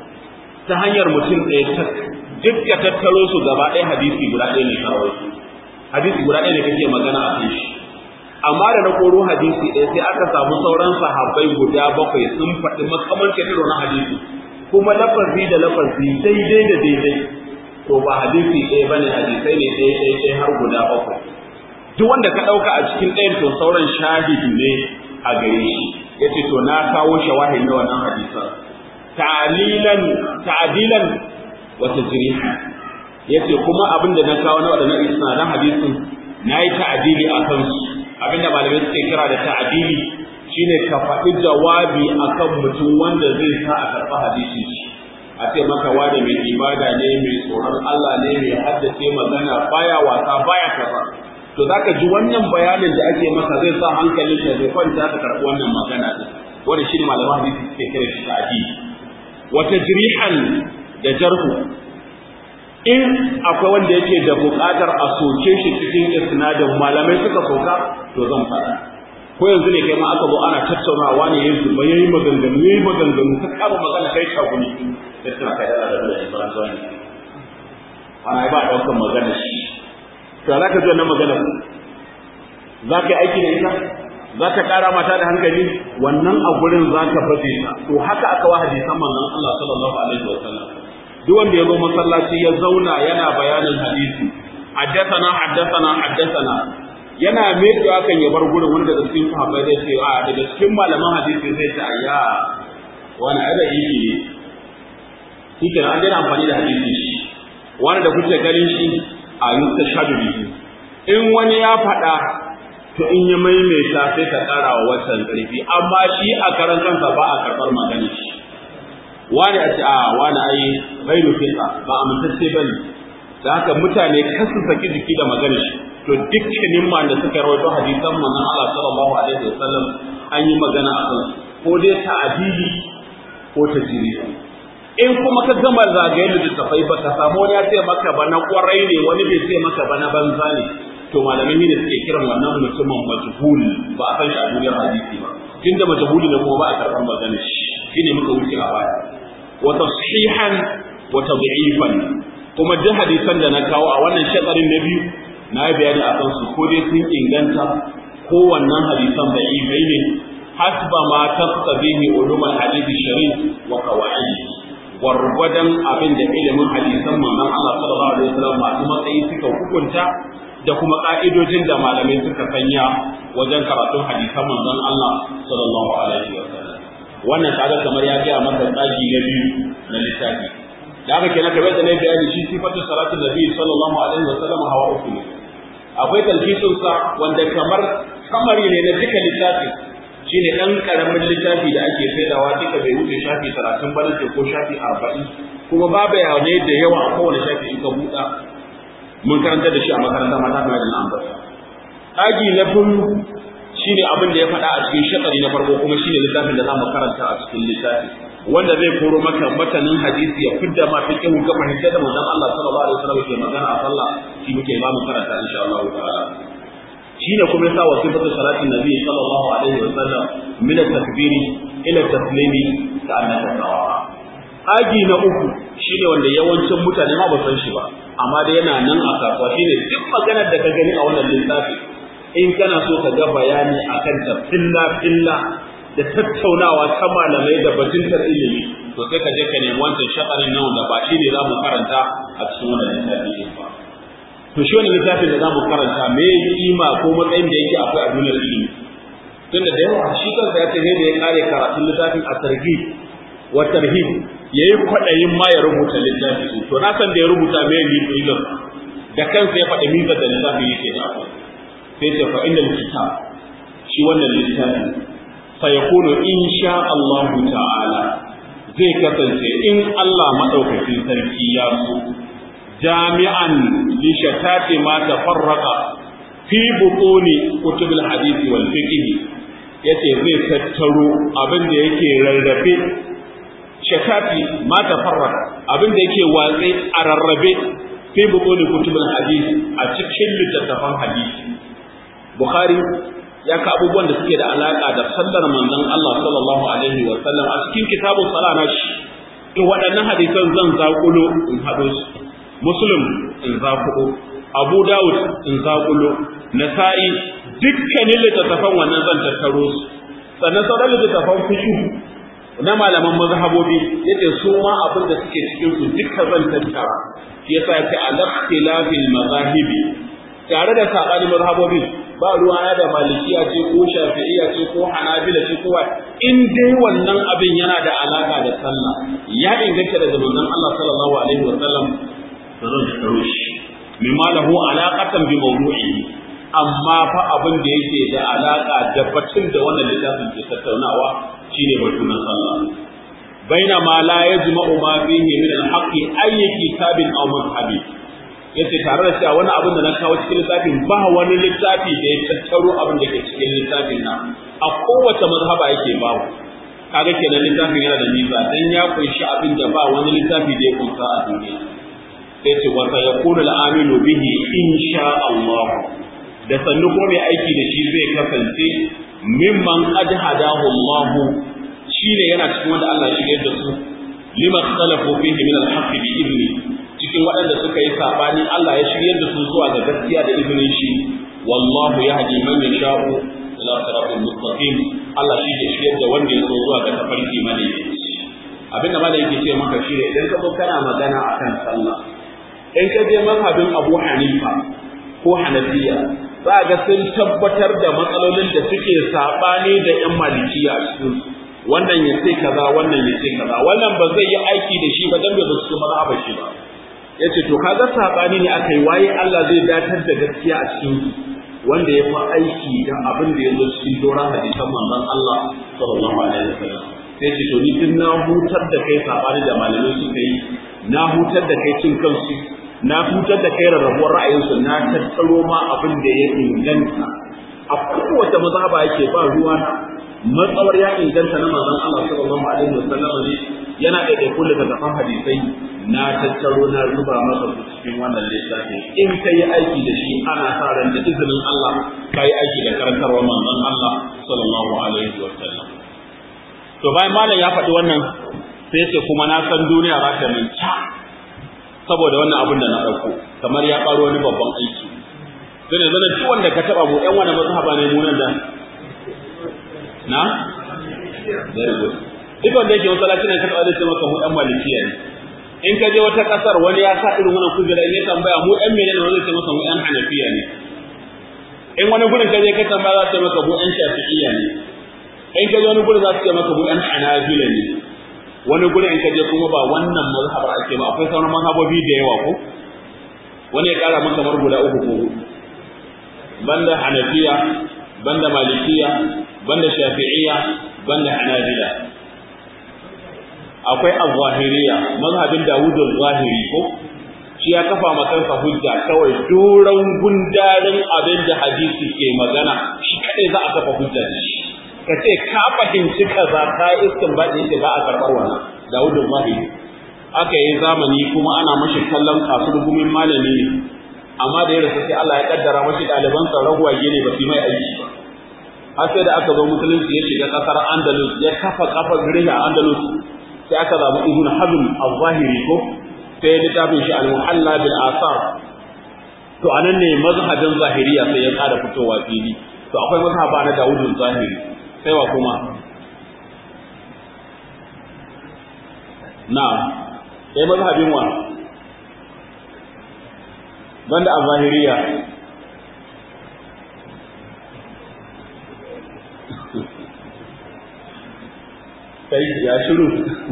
ta hanyar mutum ɗaya ta duk ya tattaro su gaba ɗaya hadisi guda ɗaya ne kawai hadisi guda ɗaya ne kake magana a kan shi amma da na koro hadisi ɗaya sai aka samu sauran sahabbai guda bakwai sun faɗi makamancin irin na hadisi kuma lafazi da lafazi daidai da daidai to ba hadisi ɗaya bane hadisai ne ɗaya ɗaya ɗaya har guda bakwai duk wanda ka ɗauka a cikin ɗayan to sauran shahidi ne a gare shi yace to na kawo shawahid na wannan hadisan ta'lilan ta'dilan wa tajriha yace kuma abin da na kawo na wadannan isnadan hadisin nayi ta'dili akan su abinda malamai suke kira da ta'dili shine ka faɗi jawabi akan mutum wanda zai sa a karɓa hadisin shi a ce maka wani mai ibada ne mai tsoron Allah ne mai haddace magana baya wasa baya kaza to zaka ji wannan bayanin da ake maka zai sa hankalin ka zai kwanta ka karɓi wannan magana din wanda shi ne malaman hadisi suke kira shi ta'dili wa tajrihan da jarhu in akwai wanda yake da buƙatar a soke shi cikin isnadin malamai suka soka to zan faɗa ko yanzu ne kai ma aka zo ana tattaunawa ne ya zuba yayi maganganu yayi maganganu ka kama magana kai ka guni sai tana kai da da Ibrahim Zani ana ba daukan magana shi to za ka ji wannan magana za ka yi aiki da ita za ka ƙara mata da hankali wannan a gurin za ka baje ta to haka aka wa hadisan manzon Allah sallallahu alaihi wa sallam duk wanda ya zo masallaci ya zauna yana bayanin hadisi haddathana haddathana haddathana yana mai kan ya bar gurin wanda da cikin sahabbai zai ce a daga cikin malaman hadisi zai ce ayya wani ada yi ne shike an daina amfani da hadisi shi wani da kuke ganin shi a yusta shadu bihi in wani ya faɗa to in ya maimaita sai ka ƙara wa wancan ƙarfi amma shi a karan kansa ba a karɓar magana shi wani a ce a wani ai ghairu fiqa ba amintacce bane da haka mutane kasu saki jiki da magana shi to dukkanin ma da suka rawaito hadisan manzon Allah sallallahu alaihi wasallam an yi magana a kan ko dai ta'dili ko tajiri in kuma ka gama zagaye da tafai ba ka samu wani ya ce maka ba na kwarai ne wani bai ce maka ba na banza ne to malamai ne suke kiran wannan mutumin majhul ba a san shi a duniyar hadisi ba tunda majhuli ne kuma ba a karɓar maganar shi shine muka wuce a baya wa tashihan wa tad'ifan kuma duk hadisan da na kawo a wannan shakarin na biyu na yi bayani a kansu ko dai sun inganta ko wannan hadisan da ifai ne hasba ma taqtabihi ulumul hadisi sharif wa qawaid gwargwadon abin da ilimin hadisan manzon Allah sallallahu alaihi wasallam masu matsayi suka hukunta da kuma ka'idojin da malamai suka sanya wajen karatun hadisan manzon Allah sallallahu alaihi wasallam wannan kaga kamar ya ga maka tsaji na biyu na littafi da haka kenan kamar da na bayani shi sifatu salatu nabi sallallahu alaihi wasallam hawa uku ne akwai talfisun sa wanda kamar kamari ne na duka littafi shine dan karamin littafi da ake saidawa duka bai wuce shafi 30 ba ko shafi 40 kuma ba bayanai da yawa a kowane shafi in ka buɗa mun karanta da shi a makaranta mata kamar da na ambata aji na biyu shine abin da ya faɗa a cikin shakari na farko kuma shine littafin da zamu karanta a cikin littafi wanda zai koro maka matanin hadisi ya fidda ma fiqh ga fahimta da manzon Allah sallallahu alaihi wasallam ke magana a sallah shi muke ba mu karanta insha Allah ta'ala shine kuma yasa wa sifatu salatin nabi sallallahu alaihi wasallam min at-takbiri ila at-taslimi ka annaka sawa aji na uku shine wanda yawancin mutane ma ba san shi ba amma da yana nan a kasuwa shine duk maganar da ka gani a wannan littafi in kana so ka ga bayani akan ta filla filla da tattaunawa ta malamai da batuntar ilimi to sai ka je ka nemi wancan shakarin nan da ba shi ne za mu karanta a cikin wannan littafi din ba to shi wannan littafin da za mu karanta me kima ko matsayin da yake akwai a duniyar ilimi tunda da yawa shi kansa ya ce da ya kare karatun littafin a targhib wa tarhib yayi kwadayin ma ya rubuta littafi to na san da ya rubuta me ne da kansa ya faɗi mizar da littafin yake da akwai sai ce fa innal kitab shi wannan littafi fa yakunu insha Allah ta'ala zai kasance in Allah madaukakin sarki ya so jami'an li shatati ma tafarraqa fi butuni kutub al-hadith wal fiqh yace zai tattaro abin da yake rarrabe shatati ma tafarraqa abin da yake watsi a rarrabe fi butuni kutub al-hadith a cikin littattafan hadisi Bukhari ya ka abubuwan da suke da alaka da sallar manzon Allah sallallahu alaihi wa sallam a cikin kitabun sala na shi in waɗannan hadisan zan zaƙulo in haɗo su Muslim in zaƙulo Abu Dawud in zaƙulo Nasa'i dukkanin littattafan wannan zan tattaro su sannan sauran littattafan fiqh na malaman mazhabobi yace su ma abin da suke cikin su dukkan zan tattara yasa yace al-ikhtilafil mazahibi tare da sabanin mazhabobi ba ruwana da malikiya ce ko shafi'iya ce ko hanabila ce ko in dai wannan abin yana da alaka da sallah ya inganta daga manzon Allah sallallahu alaihi wa sallam da zan tsaro shi mimma lahu alaqatan bi mawdu'i amma fa abin da yake da alaka da batun da wannan littafin ke tattaunawa shine batun na sallah baina ma la yajma'u ma fihi min al-haqqi ayyi kitabin aw madhhabi yace tare da cewa wani abin da na kawo cikin littafin ba wani littafi da ya tattaro abin da ke cikin littafin nan a kowace mazhaba yake bawo kaga kenan littafin yana da nisa dan ya kunshi abin da ba wani littafi da ya kunsa a duniya sai ce wa sayakunu al-amilu bihi insha Allah da sannu ko mai aiki da shi zai kasance mimman qad hadahu Allah shine yana cikin wanda Allah shi da su lima khalafu fihi min al-haqqi bi idni cikin waɗanda suka yi saɓani Allah ya shiryar da su zuwa ga gaskiya da izinin shi wallahu yahdi man yasha'u ila siratal mustaqim Allah shi ke shiryar da wanda ya so zuwa ga tafarki madaidaici abin da malai yake ce maka shi ne idan ka zo kana magana akan sallah in ka je mazhabin Abu Hanifa ko Hanafiya za ga sun tabbatar da matsalolin da suke saɓani da ƴan malikiya a cikin wannan ya ce kaza wannan ya ce kaza wannan ba zai yi aiki da shi ba dan bai su mazhabar shi ba yace to kaga sabani ne aka yi waye Allah zai datar da gaskiya a cikin wanda ya fi aiki da abin da ya zo cikin doron hadisan manzon Allah sallallahu alaihi wasallam sai ce to ni din na hutar da kai sabani da malamai suka yi na hutar da kai cin kansu na hutar da kai rarrabuwar ra'ayinsu na tattaro ma abin da ya inganta a kowace mazhaba yake ba ruwa matsawar ya inganta na manzon Allah sallallahu alaihi wasallam ne yana da kai kullu da tafan hadisai na tattaro na zuba maka su cikin wannan littafi in ka yi aiki da shi ana sa ran da izinin Allah ka yi aiki da karantarwa manzon Allah sallallahu alaihi wa sallam to bayan malam ya faɗi wannan sai ce kuma na san duniya za ta min ca saboda wannan abin da na ɗauko kamar ya ƙaro wani babban aiki don yanzu duk wanda ka taɓa mu ƴan wani mazhaba ne mu nan da na very good duk wanda yake masallaci ne ka taɓa zai ce maka mu ɗan malikiya ne in ka je wata ƙasar wani ya sa irin wannan kujera in ya tambaya mu ɗan menene wani zai ce maka mu ɗan hanafiya ne in wani gurin ka je ka tambaya za su ce maka mu ɗan shafi'iyya ne in ka je wani gurin za su ce maka mu ɗan hanabila ne wani gurin in ka je kuma ba wannan mazhabar ake ba akwai sauran mazhabobi da yawa ko wani ya ƙara maka kamar guda uku ko hudu banda hanafiya banda malikiya banda shafi'iyya banda hanabila akwai az-zahiriya mazhabin Dawud az-Zahiri ko shi ya kafa makansa hujja kawai doron gundarin abin da hadisi ke magana shi kadai za a kafa hujja da shi ka ce ka fahimci kaza ka iskin ba da ba a karɓar wannan Dawud az-Zahiri aka yi zamani kuma ana mashi kallon kasu gumin malami ne amma da ya rasu sai Allah ya kaddara mashi ɗaliban sa ragwaye ne ba su mai aiki ba har sai da aka zo musulunci ya shiga kasar Andalus ya kafa kafa gari a Andalus sai aka zaɓi ibn hazm al-zahiri ko sai littafin shi al-muhalla bil asar to anan ne mazhabin zahiriya sai ya ƙara fitowa fili to akwai mazhaba na Dawud zahiri sai wa kuma na'am sai mazhabin wa banda al-zahiriya kai ya shiru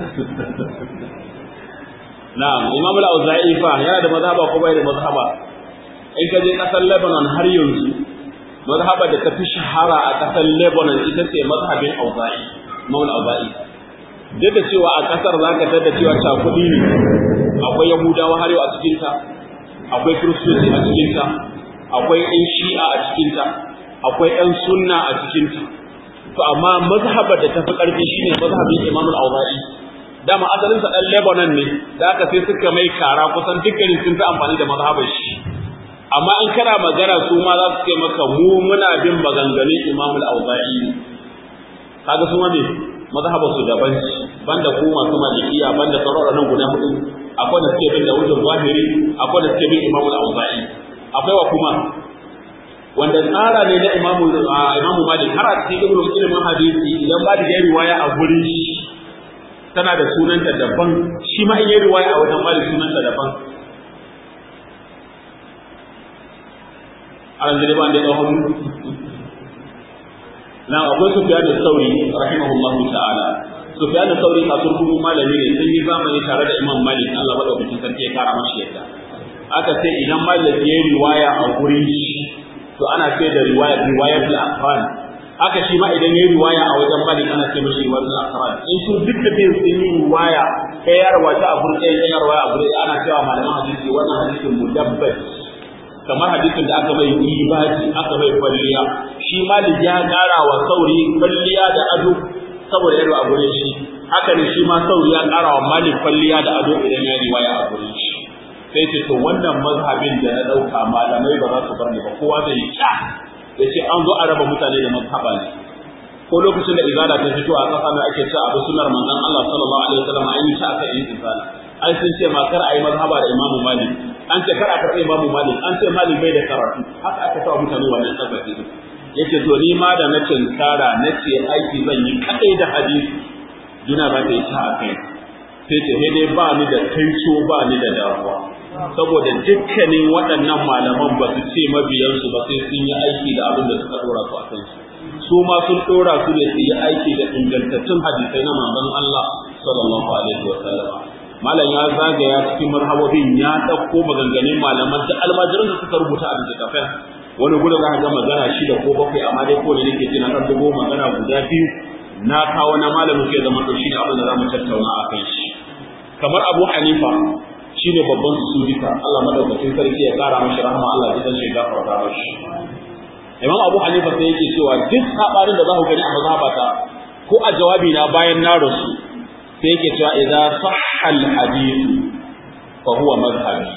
na'am imam al-auza'i fa yana da mazhaba ko bai da mazhaba in ka je kasar Lebanon har yanzu mazhaba da ta fi shahara a kasar Lebanon ita ce mazhabin auza'i imam al-auza'i duk da cewa a kasar zaka tada cewa ta kudi ne akwai yahudawa har yau a cikin ta akwai kiristoci a cikin ta akwai ɗan shi'a a cikin ta akwai ɗan sunna a cikin ta to amma mazhabar da tafi karfi shine mazhabin Imam al-Awza'i dama asalin sa dan Lebanon ne da aka sai suka mai kara kusan dukkanin sun fi amfani da mazhabar shi amma in kana magana su ma za su ce maka mu muna bin maganganun Imam al-Awza'i ne kaga su ma ne mazhabar su daban banda ku masu malikiya banda sauran nan guda hudu akwai da suke bin da wujud zahiri akwai da suke bin Imam al-Awza'i akwai wa kuma wanda tsara ne na imamu imamu malik har a cikin ibnu ilimin hadisi idan ba da ya riwaya a gurin shi tana da sunanta daban shi ma in ya riwaya a wajen malik sunanta daban a ranzare ba da ɗauhon na akwai sufyan sauri rahimahullahu ta'ala sufyan sauri kasuwar kuma malami ne sun yi zamani tare da imam malik Allah madaukakin sarki ya kara mashi yadda aka ce idan malik ya riwaya a gurin shi to ana ce da riwaya riwayat al-aqran haka shi ma idan yayi riwaya a wajen malik ana ce mishi riwayat al-aqran in su duk da bin sun yi riwaya kai ya rawaita a gurin ɗaya ya rawaita a gurin ana cewa malaman hadisi wannan hadisin mudabbas kamar hadisin da aka mai ibadi aka mai kwalliya shi malik ya ƙara wa sauri kwalliya da ado saboda yaro a gurin shi haka ne shi ma sauri ya ƙara wa malik kwalliya da ado idan ya riwaya a gurin shi sai ce to wannan mazhabin da na ɗauka malamai ba za su bar ni ba kowa zai kya ya ce an zo a raba mutane da mazhaba ne ko lokacin da izala ta fito a ƙasa mai ake cewa abu sunar manzon Allah sallallahu alaihi wasallam an yi ta aka yi izala ai sun ce ma kar a yi mazhaba da imamu malik an ce kar a karɓi imamu malik an ce malik bai da karatu haka aka sa mutane wannan tabbaci yace to ni ma da na tinkara na ce aiki zan yi kadai da hadisi duna za ta yi ta a kai sai ce dai ba ni da kaico ba ni da damuwa saboda dukkanin waɗannan malaman ba su ce mabiyansu ba sai sun yi aiki da abin da suka dora su a kansu su ma sun dora su ne su yi aiki da ingantattun hadisai na manzon Allah sallallahu alaihi wa sallam malam ya zagaya cikin marhabobin ya ɗauko maganganun malaman da almajiran da suka rubuta a littattafan wani gudu za ka ga magana shida ko bakwai amma dai ko da nake ce na ɗan dubo magana guda biyu na kawo na malamin ke zama to shi ne abin da za mu tattauna a kan shi kamar abu hanifa shi ne babban su duka Allah madaukakin sarki ya kara mashi rahama Allah ya shi gafarta mashi Imam Abu Hanifa sai yake cewa duk sabarin da za ku gani a mazhabata ko a jawabi na bayan na rasu sai yake cewa idza sahha al hadith fa huwa madhhabi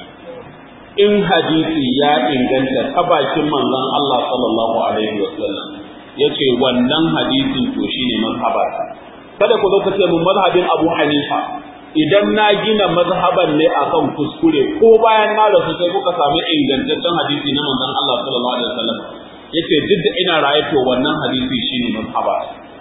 in hadisi ya inganta ta bakin manzon Allah sallallahu alaihi wasallam yace wannan hadisin to shine mazhabata kada ku zo ku ce mun mazhabin Abu Hanifa idan na gina mazhaban ne akan kuskure ko bayan na rasu sai kuka samu ingantaccen hadisi na manzon Allah sallallahu alaihi wasallam yace duk da ina raye to wannan hadisi shine mazhaba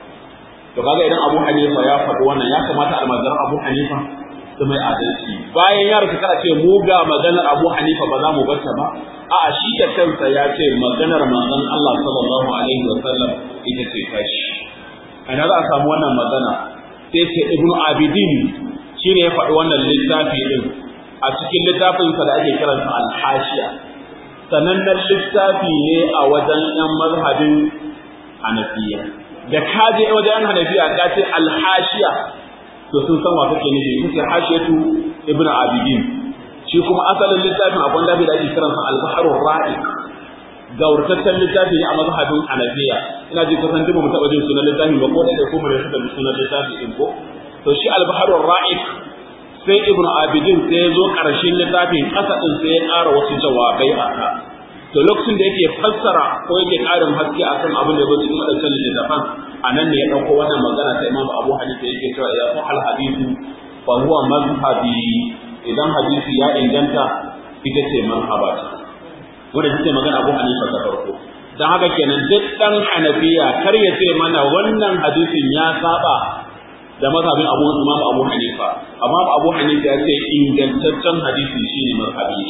to kaga idan Abu Hanifa ya faɗi wannan ya kamata almajiran Abu Hanifa su mai adalci bayan ya rasu kada ce mu ga maganar Abu Hanifa ba za mu bar ta ba a'a shi da kansa ya ce maganar manzon Allah sallallahu alaihi wasallam ita ce tashi ana za a samu wannan magana sai ce Ibn Abidin shine ya faɗi wannan littafi din a cikin littafinsa da ake kiransa al-Hashiya sanannen littafi ne a wajen ‘yan mazhabin hanafiya da ka je wajen ‘yan hanafiya ka ce alhashiya to sun san wa kake nufi sun ce hashiyatu ibn abidin shi kuma asalin littafin akwai lafi da ake kiransa al-baharur ra'i gaurtaccen littafi ne a mazhabin hanafiya ina ji kusan duk mu taɓa jin sunan littafi ba ko da ko mu da suka ji sunan littafi din ko to shi al-baharur ra'i sai ibn abidin sai ya zo ƙarshen littafin ƙasa ɗin sai ya ƙara wasu jawabai a ka to lokacin da yake fassara ko yake ƙarin haske a kan abin da ya zo cikin waɗancan littattafan a nan ne ya ɗauko wannan magana ta imam abu hanifa yake cewa ya fi hal hadisu fa huwa mazhabi idan hadisi ya inganta ita ce mazhaba wanda take magana abu hanifa ta farko dan haka kenan duk dan hanafiya kar ya ce mana wannan hadisin ya saba da mazhabin Abu Imam Abu Hanifa amma Abu Hanifa ya ce ingantaccen hadisi shine mazhabi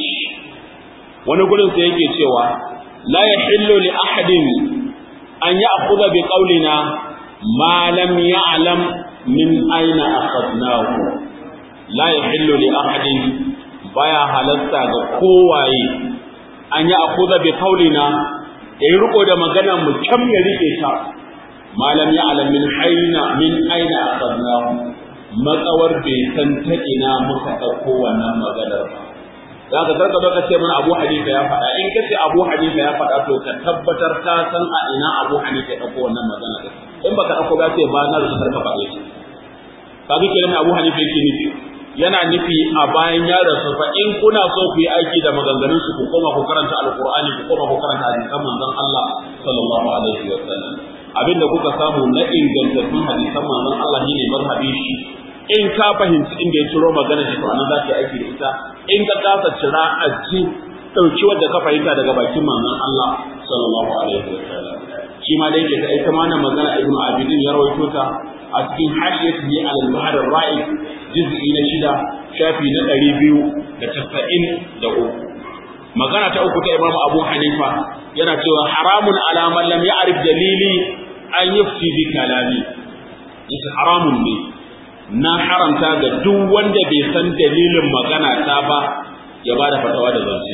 wani gurin sai yake cewa la yahillu li ahadin an ya'khudha bi qawlina ma lam ya'lam min aina akhadnahu la yahillu li ahadin baya halatta ga kowaye an ya'khudha bi qawlina yayi riko da maganar mu kam ya rike ta malam ya alam min aina min aina akhadnahu matsawar bai san ta ina muka dauko wannan maganar ba za ka tarka baka ce mana Abu Hanifa ya faɗa in kace Abu Hanifa ya faɗa to ka tabbatar ka san a ina Abu Hanifa ya dauko wannan magana din in baka dauko ba sai ba na da tarka faɗe shi kaga kenan Abu Hanifa yake nufi yana nufi a bayan ya rasu fa in kuna so ku yi aiki da maganganun su ku koma ku karanta alqur'ani ku koma ku karanta hadisan manzon Allah sallallahu alaihi wa sallam abinda kuka samu na ingantattun hadisan manzon Allah ne mazhabi shi in ka fahimci inda ya ciro magana shi to anan za ka yi aiki da ita in ka kasa cira a ji dauki wanda ka fahimta daga bakin manzon Allah sallallahu alaihi wa sallam shi ma dai daga ita ma magana Ibn Abidin ya rawaito ta a cikin hashiyatu ne al-bahr ar-ra'i juz'i na shida shafi na ɗari biyu da casa'in da uku magana ta uku ta Imam Abu Hanifa yana cewa haramun ala man lam ya'rif dalili an yufti bi kalami yace haramun ne na haramta ga duk wanda bai san dalilin magana ta ba ya bada fatawa da zance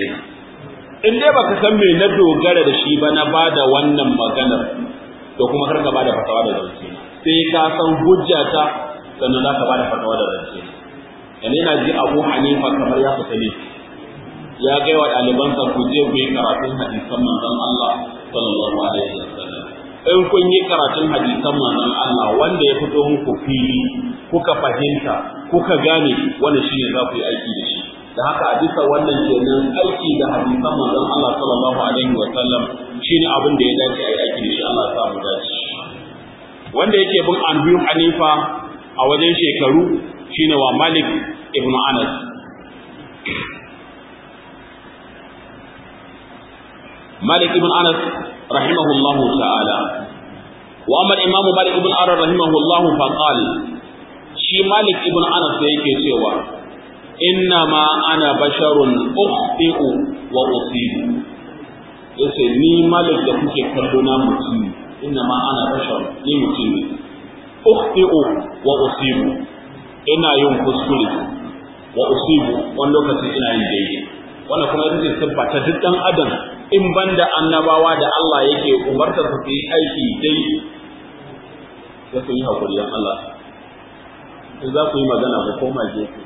in dai baka san me na dogara da shi ba na bada wannan maganar to kuma kar ka bada fatawa da zance sai ka san hujjata sannan za ka bada fatawa da zance yana yana ji Abu Hanifa kamar ya fita ne ya kai wa ɗalibansa ku je ku yi karatun hadisan manzon Allah sallallahu alaihi wasallam in kun yi karatun hadisan manzon Allah wanda ya fito muku fili kuka fahimta kuka gane wannan shine za ku yi aiki da shi da haka a bisa wannan kenan aiki da hadisan manzon Allah sallallahu alaihi wasallam shine abin da ya dace a yi aiki da shi Allah ya sa mu dace wanda yake bin Abu Hanifa a wajen shekaru shine wa Malik ibn Anas مالك بن أنس رحمه الله تعالى وأما الإمام مالك بن أنس رحمه الله فقال شي مالك بن أنس يكي سوى إنما أنا بشر أخطئ وأصيب yace ni malik da kuke kallo na mutum inna ma ana bashar ni mutum ne ukhti'u wa usibu ina yin kuskure wa usibu wani lokaci ina yin daidai wannan kuma ita ce siffa ta duk dan adam in banda annabawa da Allah yake umarta su yi aiki dai sai su yi hakuri dan Allah in za ku yi magana ku koma gefe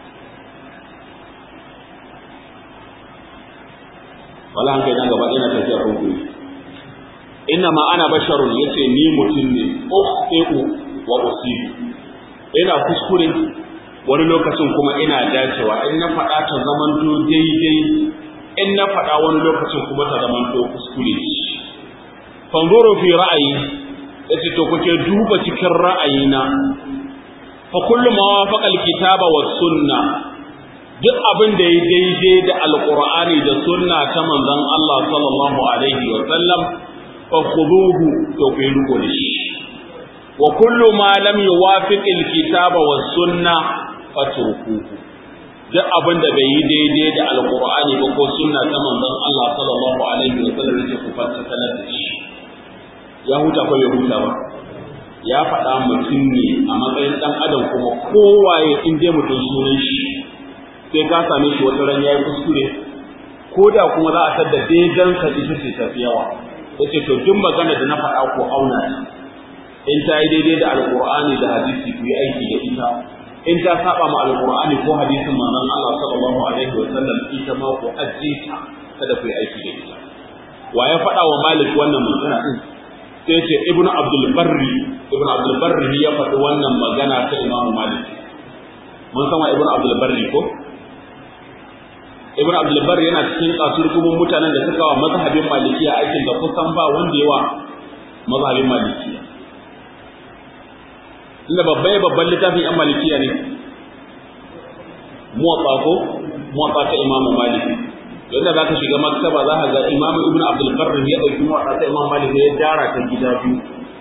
wala an kai dan gaba ina tafiya kun ku inna ma ana basharun yace ni mutum ne ukhti'u wa usibu ina kuskure wani lokacin kuma ina dacewa in na faɗa ta zamanto daidai in na faɗa wani lokacin kuma ta zamanto kuskure fanzuru fi ra'ayi yace to kuke duba cikin ra'ayina fa kullu ma wafaqa alkitaba was sunna duk abin da ya daidai da alqur'ani da sunna ta manzon Allah sallallahu alaihi wa sallam fa khuduhu to ku riko da shi wa kullu ma lam yuwafiq alkitaba was sunna fatrukuhu duk abin da bai yi daidai da alqur'ani ba ko sunna ta manzon Allah sallallahu alaihi wa sallam yake ku fata da shi ya huta ko bai huta ba ya faɗa mutum ne a matsayin ɗan adam kuma kowaye in dai mutum sunan shi sai ka same shi wata ran yayi kuskure ko da kuma za a sadda daidan sa ita ce tafi yawa yace to duk magana da na faɗa ko auna in ta yi daidai da alqur'ani da hadisi ku yi aiki da ita in ta saba ma alqur'ani ko hadisin manzon Allah sallallahu alaihi wa sallam ita ma ku ajiye ta kada ku yi aiki da ita wa ya faɗa wa malik wannan magana din sai ce ibn abdul barri ibn abdul barri ya faɗi wannan magana ta imam malik mun san wa ibn abdul barri ko ibn abdul barri yana cikin kasurgumin mutanen da suka wa mazhabin malikiya aikin da kusan ba wanda yawa mazhabin malikiya inda babban babban littafin yan malikiya ne muwatta ko muwatta ta imam malik yadda za ka shiga maktaba za ka ga imam ibn abdul barri ya ɗauki muwatta ta imam malik ya dara ta gida biyu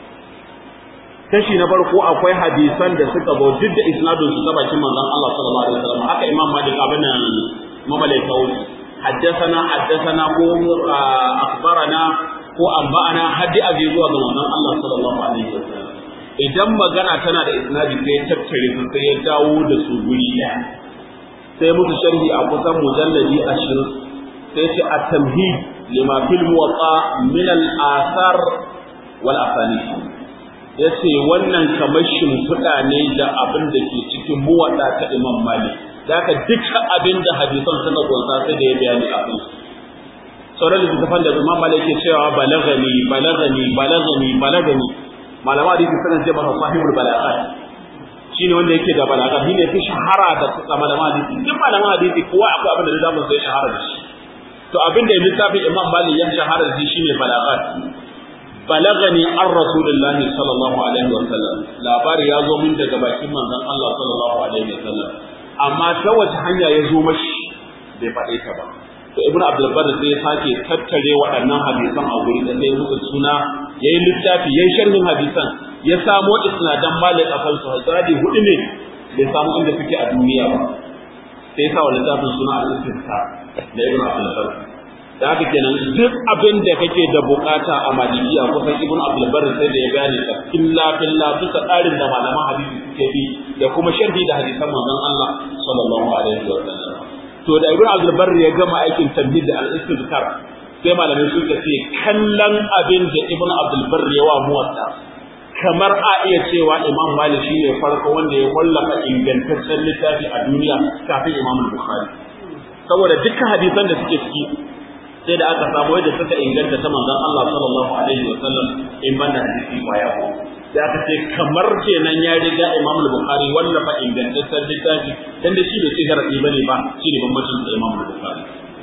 kashi na farko akwai hadisan da suka zo duk da isnadun su ta bakin manzon Allah sallallahu alaihi wasallam haka imam malik abin nan mamalai kawai haddathana haddathana ko akhbarana ko anba'ana haddi abi zuwa ga manzon Allah sallallahu alaihi wasallam idan magana tana da isnadi sai ya tattare su sai ya dawo da su guri ɗaya sai musu sharhi a kusan mujalladi 20 sai ce at-tamhid lima fil muwatta min al-athar wal asanid yace wannan kamar shimfiɗa ne da abin da ke cikin muwatta ta Imam Malik daga dukkan abin da hadisan suka kunsa sai da ya bayani a kan sauran littattafan da Imam Malik ke cewa balagani balagani balagani balagani malama hadisi sanan ce masa sahibul balaghat shine wanda yake da balagha shine fi shahara da suka malama hadisi duk malama hadisi kowa akwai abin da da sai shahara da shi to abin da littafin Imam Malik ya shahara da shi shine balaghat balagani an rasulullahi sallallahu alaihi wa sallam labari ya zo min daga bakin manzon Allah sallallahu alaihi wa sallam amma ta wace hanya ya zo mashi bai faɗe ta ba to ibnu abdul bar sai ya sake tattare waɗannan hadisan a guri da sai musu suna yayin littafi yayin sharhin hadisan ya samo isnadan malik a kansu hadisi hudu ne bai samu inda suke a duniya ba sai ya sa wa littafin suna al-istinsa da ibnu abdul bar da haka kenan duk abin da kake da bukata a malikiya kusan ibnu abdul bar sai da ya gane ka illa billah bisa tsarin da malaman hadisi suke bi da kuma sharhi da hadisan manzon Allah sallallahu alaihi wa sallam to da ibnu abdul bar ya gama aikin tabbid da al-istizkar sai malamai suka ce kallon abin da ibnu abdul bar ya wa muwatta kamar a iya cewa imam malik shine farko wanda ya wallafa ingantaccen littafi a duniya kafin imam bukhari saboda dukkan hadisan da suke ciki sai da aka samu yadda suka inganta ta manzon Allah sallallahu alaihi wa sallam in banda hadisi baya ko da aka ce kamar kenan ya riga Imam Bukhari wallafa ingantaccen littafi dan da shi bai ce garadi bane ba shi ne bambancin da Imam Bukhari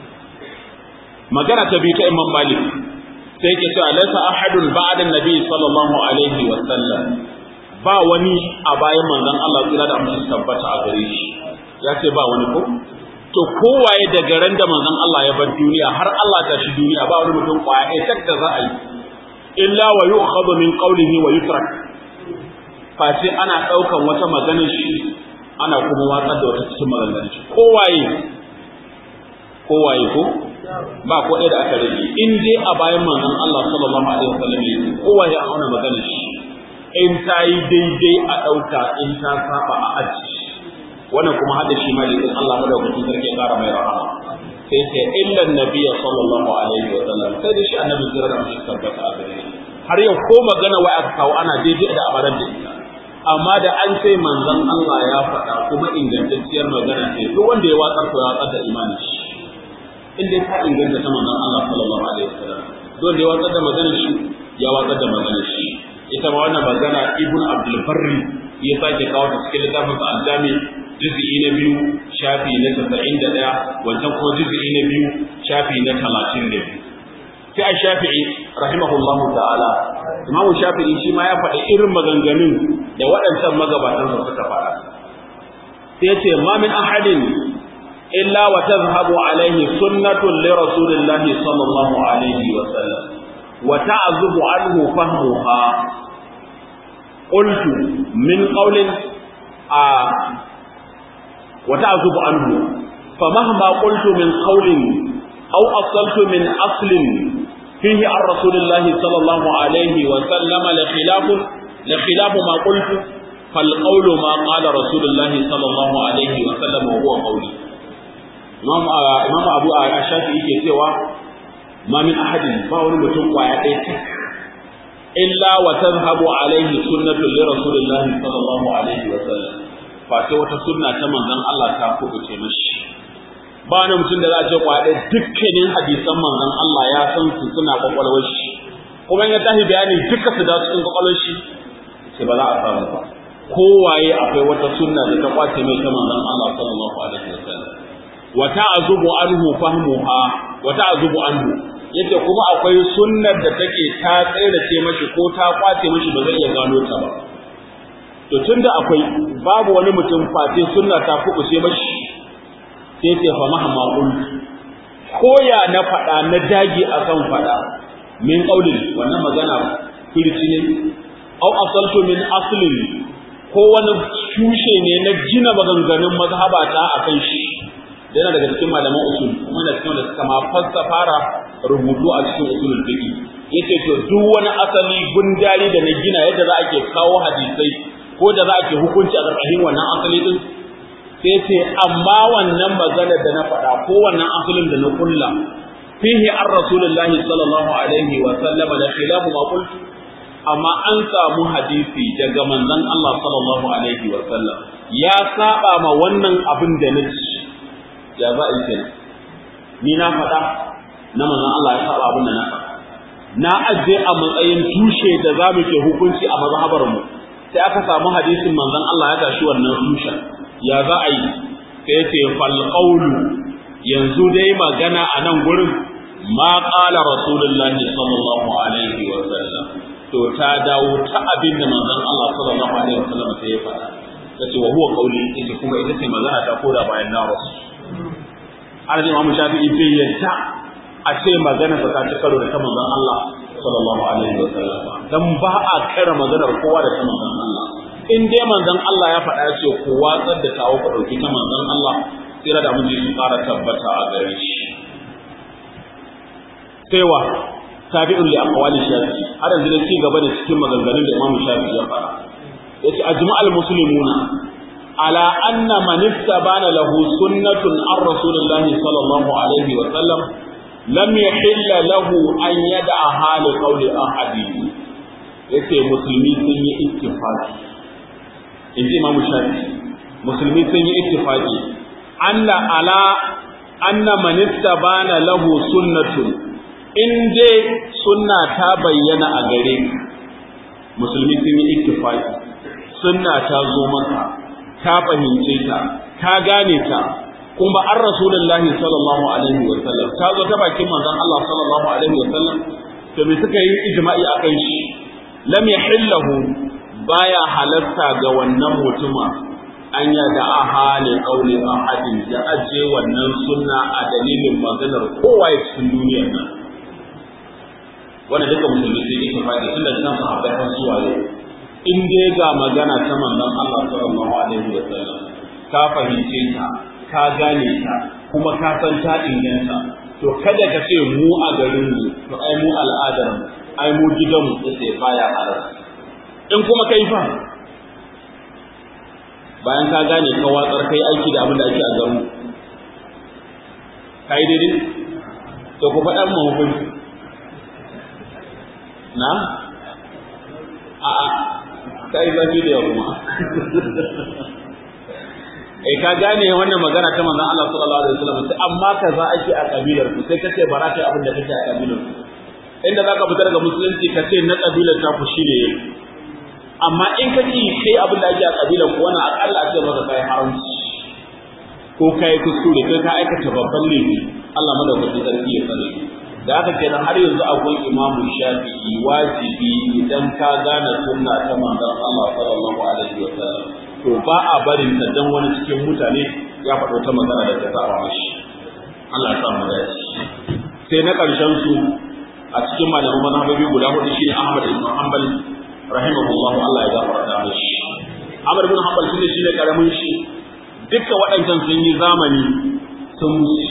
magana ta biyu ta Imam Malik sai yake cewa laysa ahadun ba'da nabi sallallahu alaihi wa sallam ba wani a bayan manzon Allah tsira da mutum tabbata a gare shi ya ce ba wani ko to kowaye daga ran da manzon Allah ya bar duniya har Allah ta shi duniya ba wani mutum kwaya ɗaya tak da za a yi illa wa yu'khadhu min qawlihi wa yutrak face ana ɗaukan wata maganar shi ana kuma watsar da wata cikin maganganun shi kowaye kowaye ko ba ko ɗaya da aka rage in dai a bayan manzon Allah sallallahu alaihi wasallam ne kowaye a auna maganar shi in ta yi daidai a ɗauka in ta saba a aji wannan kuma hada shi malikin Allah madaukakin sarki ya kara mai rahama sai sai illa nabiyya sallallahu alaihi wa sallam sai da shi annabi zira da shi tabbata a gare har yau ko magana wai aka kawo ana daidai da abaran da ita amma da an sai manzon Allah ya faɗa kuma ingantacciyar magana ce duk wanda ya watsar to ya watsar da imani shi in dai ta inganta ta manzon Allah sallallahu alaihi wa sallam duk wanda ya watsar da magana shi ya watsar da magana shi ita ma wannan magana ibn abdul barri ya sake kawo ta cikin littafin sa al-jami juz'i na biyu shafi na 91 wancan kuma juz'i na biyu shafi na 32 sai a shafi'i rahimahullahu ta'ala imamu shafi'i shi ma ya faɗi irin maganganun da waɗancan magabatan su suka faɗa sai ya ce ma min ahadin illa wa tazhabu alaihi sunnatun li rasulillahi sallallahu alaihi wa sallam wa ta'zubu anhu fahmuha qultu min qawlin a wa ta'zubu anhu famahma qultu min qawlin aw asaltu min aslin فيه عن رسول الله صلى الله عليه وسلم لخلاف لخلاف ما قلت فالقول ما قال رسول الله صلى الله عليه وسلم وهو قولي imam imam abu shafi yake cewa ma min ahadin ba wani mutum kwaya ɗaya tak illa wa tazhabu alaihi sunnatu li rasulillahi sallallahu alaihi wa sallam fa sai wata sunna ta manzon Allah ta kubuce mishi ba wani mutum da za a ce kwaya ɗaya dukkanin hadisan manzon Allah ya san su suna kwakwalwar shi kuma in ya tashi bayani duka su da cikin kwakwalwar shi sai ba za a samu ba kowaye akwai wata sunna da ta kwace mai ta manzon Allah sallallahu alaihi wa sallam wa ta'zubu anhu fahmuha wa ta'zubu anhu yace kuma akwai sunnar da take ta tsirace mashi ko ta kwace mashi ba zai iya gano ta ba to tunda akwai babu wani mutum face sunna ta kubuce mashi sai ce fa mahma qul koya na fada na dagi akan fada min qaulin wannan magana firci ne au asaltu min aslin ko wani tushe ne na gina maganganun mazhabata akan shi yana daga cikin malaman usul kuma da cikin da suka ma fara rubutu a cikin usulul fiqh yace to duk wani asali gundari da na gina yadda za a ke kawo hadisai ko da za a ke hukunci a ƙarƙashin wannan asali din sai ce amma wannan maganar da na faɗa ko wannan asalin da na kulla fihi an rasulullahi sallallahu alaihi wa sallam da khilafu ma qultu amma an samu hadisi daga manzon Allah sallallahu alaihi wa sallam ya saba ma wannan abin da na ci ya za a yi kenan ni na faɗa na manzon Allah ya saba abin da na faɗa na aje a matsayin tushe da za mu ke hukunci a mazhabar mu sai aka samu hadisin manzon Allah ya tashi wannan tushen ya za a yi sai ce fal qawlu yanzu dai magana a nan gurin ma qala rasulullahi sallallahu alaihi wa sallam to ta dawo ta abin da manzon Allah sallallahu alaihi wa sallam sai ya faɗa tace wa huwa qawli ita kuma ita ce magana ta koda bayan na rasu Arzikin Imam Shafi'i bai yadda a ce magana ta ci karo da ta manzon Allah sallallahu alaihi wa sallam dan ba a kara maganar kowa da ta manzon Allah in dai manzon Allah ya faɗa ce ku watsar da tawo ku dauki ta manzon Allah tsira da mun ji su ƙara tabbata a gare shi saiwa tabi'un li aqwali shafi har yanzu da ci gaba da cikin maganganun da Imam Shafi'i ya faɗa yace ajma'al muslimuna على أن من استبان له سنة عن رسول الله صلى الله عليه وسلم لم يحل له أن يدعها لقول أحد yace musulmi sun yi ittifaqi in ji imamu shafi musulmi sun yi ittifaqi anna ala anna man istabana lahu sunnatun in dai sunna ta bayyana a gare musulmi sun yi ittifaqi sunna ta zo maka ka fahimce ta ka gane ta kuma an rasulullahi sallallahu alaihi wa sallam ta zo ta bakin manzon Allah sallallahu alaihi wa sallam to me suka yi ijma'i akan shi lam yahillahu baya halatta ga wannan mutuma an ya da ahali qauli ahadin da aje wannan sunna a dalilin maganar kowa ya cikin duniyar nan wannan duka musulmi sai yake fadi tunda nan sahabbai har zuwa yau in dai ga magana ta manzon Allah sallallahu alaihi wa sallam ka fahimce ta ka gane ta kuma ka san ta inganta to kada ka ce mu a garin mu to ai mu al'adar mu ai mu gidan mu sai baya halal in kuma kai fa bayan ka gane ka watsar kai aiki da abin da ake a garin kai daidai to ku faɗa mu hukunci na a'a kai zafi da kuma eh ka gane wannan magana ta manzon Allah sallallahu alaihi wasallam sai amma kaza ake a kabilar ku sai kace ba za ka yi abin da kake a kabilar ku inda zaka fita daga musulunci ka ce na kabilar ta ku shine amma in ka ci kai abin da ake a kabilar ku wannan akalla a ce maka kai haramci ko ka yi kuskure kai ka aikata babban laifi Allah madaukakin sarki ya tsare da haka kenan har yanzu akwai imamu shafi'i wajibi idan ka gane sunna ta manzon Allah sallallahu alaihi wa sallam to ba a barin ta dan wani cikin mutane ya faɗo ta magana da ta saba mashi Allah ya samu dace sai na ƙarshen su a cikin malaman mazhabobi guda hudu shine Ahmad ibn Hanbal rahimahullahu Allah ya gafarta mishi Ahmad ibn Hanbal shine shine karamin shi dukkan waɗancan sun yi zamani sun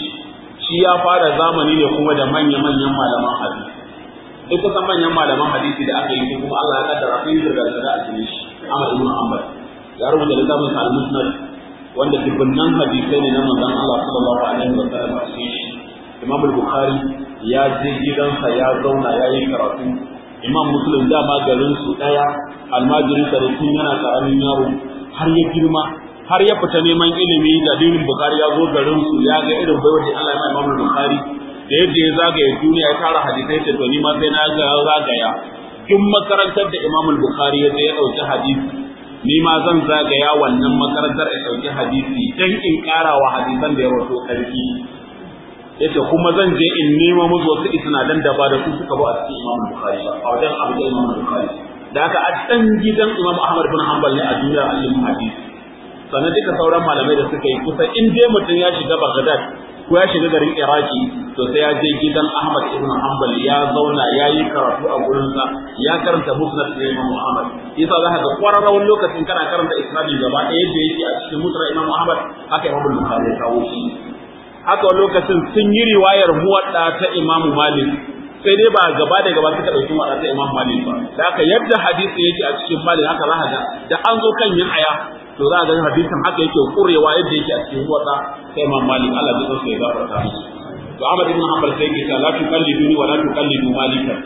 shi ya fara zamani ne kuma da manya-manyan malaman hadisi duk kusan manyan malaman hadisi da aka yi kuma Allah ya kaddara sun yi da a cikin shi Ahmad ibn Hanbal ya rubuta littafin sa al-Musnad wanda dubunnan hadisai ne na manzon Allah sallallahu alaihi wa sallam a cikin shi Imam al-Bukhari ya je gidansa ya zauna ya yi karatu Imam Muslim dama garin su daya almajirin sa da tun yana karamin yaro har ya girma har ya fita neman ilimi da dinin Bukhari ya zo garin su ya ga irin baiwar da Allah ya mai Imam Bukhari da yadda ya zagaya duniya ya tara hadisai ce to ni ma sai na ga zagaya duk makarantar da Imam Bukhari ya je ya dauki hadisi ni ma zan zagaya wannan makarantar ya dauki hadisi dan in karawa hadisan da ya rawato karfi yace kuma zan je in nemo musu wasu isnadan da ba da su suka ba a cikin Imam Bukhari ba a wajen Abu Imam Bukhari da haka a dan gidan Imam Ahmad bin Hanbal ne a duniya a cikin hadisi sannan duka sauran malamai da suka yi kusa in dai mutum ya shiga Baghdad ko ya shiga garin Iraki to sai ya je gidan Ahmad ibn Hanbal ya zauna ya yi karatu a gurin sa ya karanta musnad da Imam Ahmad yasa za ka ga kwararrawan lokacin kana karanta isnadi gaba ɗaya yadda yake a cikin musnad Imam Ahmad haka Imam Bukhari ya kawo shi haka lokacin sun yi riwayar muwadda ta Imam Malik sai dai ba gaba da gaba suka dauki muwadda ta Imam Malik ba da haka yadda hadisi yake a cikin Malik haka za ka ga da an zo kan yin aya to za a ga hadisin haka yake kurewa yadda yake a cikin muwadda ta Imam Malik Allah ya tsare ya gafarta musu to Ahmad ibn Hanbal sai yake ta la tuqalliduni wa la tuqallidu Malikan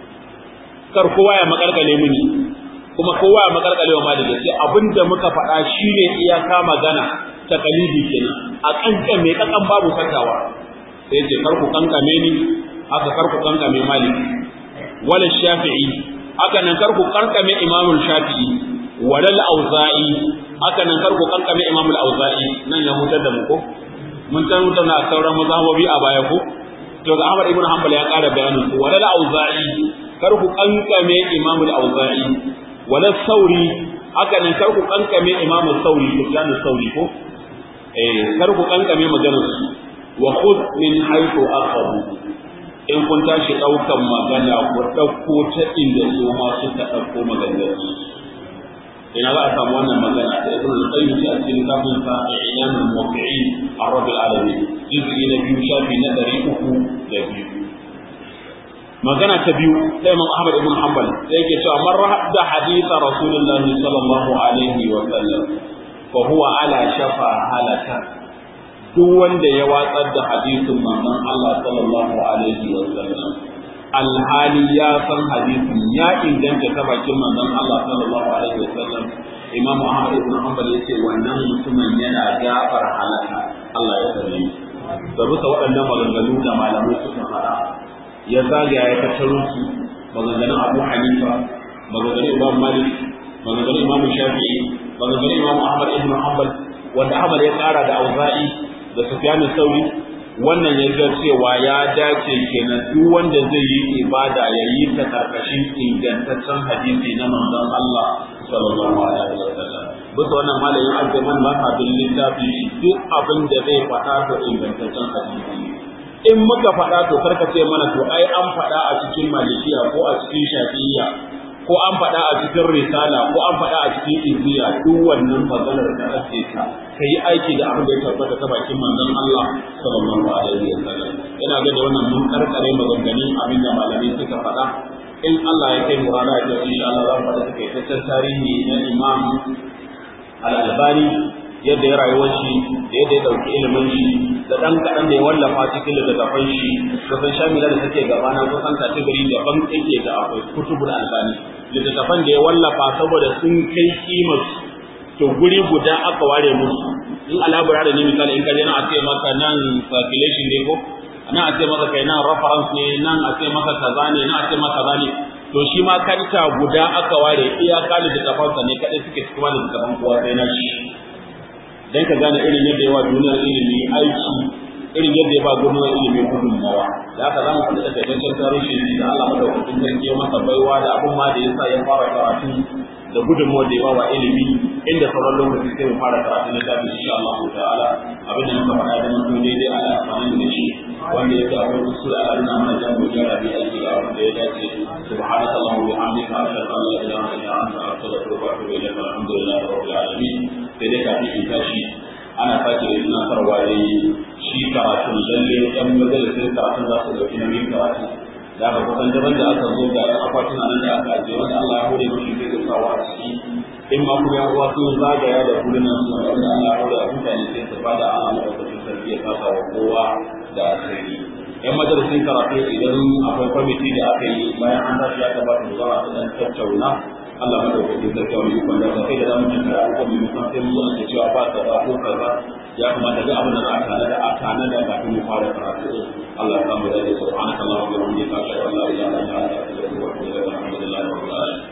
kar kowa ya makarkale mini kuma kowa ya makarkale wa Malik sai abinda muka faɗa shine iyaka magana ta kalidi kenan a kankan mai kakan babu fatawa sai ce karku kankame ni haka karku kankame malik wala shafi'i haka nan karku kankame imamul shafi'i wala al-auza'i haka nan karku kankame imamul auza'i nan ya hutar da mu ko mun san hutar na sauran mazhabobi a baya ko to ga Ahmad ibn Hanbal ya ƙara bayanin su wala al-auza'i karku kankame imamul auza'i wala sauri haka nan karku kankame imamul sauri Sufyan sauri ko kar ku kankame maganar su wa khudh min haythu akhadhu in kun tashi daukan magana ku dauko ta inda su ma suka dauko maganar su ina za a samu wannan magana da ibn al-qayyim a cikin kitabun sa i'lam al-muwaqqi'in ar-rabbil alamin juz'i na biyu shafi na 302 magana ta biyu sai Imam Ahmad ibn Hanbal sai yake cewa man rahadda hadith Rasulullah sallallahu alaihi wa sallam fa huwa ala shafa halaka duk wanda ya watsar da hadisin manzon Allah sallallahu alaihi wa sallam alhali ya san hadisin ya inganta ta bakin manzon Allah sallallahu alaihi wa sallam Imam Ahmad ibn Hanbal yace wannan mutumin yana gafar halaka Allah ya sani da bisa waɗannan maganganu da malamai suka fara ya zagaya ya tattaro su maganganun Abu Hanifa maganganun Imam Malik maganganun Imam Shafi'i maganganun Imam Ahmad ibn Hanbal wanda Ahmad ya tsara da Auza'i da Sufyan Sauri wannan ya ga cewa ya dace kenan duk wanda zai yi ibada ya yi ta karkashin ingantaccen hadisi na manzon Allah sallallahu alaihi wasallam bisa wannan malamin aljaman ba ka bin littafi duk abin da zai faɗa to ingantaccen hadisi in muka faɗa to karka ce mana to ai an faɗa a cikin malikiya ko a cikin shafi'iyya ko an faɗa a cikin risala ko an faɗa a cikin izziya duk wannan maganar da ake ta kai aiki da abin da ya tabbata ta bakin manzon Allah sallallahu alaihi wasallam ina ga da wannan mun karkare maganganun abin da malamai suka faɗa in Allah ya kai mu rana da insha Allah za mu faɗa takaitaccen tarihi na Imam Al-Albani yadda ya rayuwar shi da yadda ya dauki ilimin shi da dan kaɗan da ya wallafa cikin littattafan shi kusan shamila da take gabana kusan kategori daban yake da akwai kutubul albani littattafan da ya wallafa saboda sun kai kimar to guri guda aka ware musu in alabura da ne misali in kaje nan a ce maka nan circulation ne ko nan a ce maka kai nan reference ne nan a ce maka kaza ne nan a ce maka kaza ne to shi ma kanta guda aka ware iya kali da kafansa ne kadai suke cikin wani littattafan kowa sai na shi dan ka gane irin yadda yawa duniyar ilimi aiki irin yadda ya ba gwamnati ilimin gudunmawa da haka za mu faɗi da takaitaccen tarihi da Allah madaukakin sarki ya masa baiwa da abin ma da yasa ya fara karatu da gudunmawar da ya ba wa ilimi inda sauran lokaci sai mu fara karatu na tafi insha Allah ta'ala abin da muka faɗa da mutum daidai a amfani da shi wanda yake akwai kusur a arna mana jan mu gyara bi aiki da abin da ya dace subhanaka allahumma wa bihamdika ashhadu an la ilaha illa anta astaghfiruka wa atubu ilayk alhamdulillahi rabbil alamin sai dai kafin in tashi ana sake da tunatarwa dai shi karatun lalle ɗan majalisun karatun za su ɗauki nauyin karatu da aka kusan daban da aka zo ga akwatuna nan da aka ajiye wanda Allah ya hore mashi zai ga sawa a ciki in ma kuma yan uwa sun zagaya da hulunan su wanda Allah ya hore a mutane sai su bada Allah na ɗaukacin sarki ya kasa wa kowa da asiri yan majalisun karatu idan akwai kwamiti da aka yi bayan an tashi ya gabata da zuwa su ɗan tattauna Allah madaukakin sarki wani ikon da kai da zamu cin da abubuwan mai musan sai mu zo ake cewa ba kaza ko kaza ya kamata ga abin da za a tana da a tana da kafin mu fara karatu Allah ya samu da subhanaka Allahumma wa bihamdika ashhadu an la ilaha illa anta astaghfiruka wa atubu ilaik alhamdulillahi rabbil alamin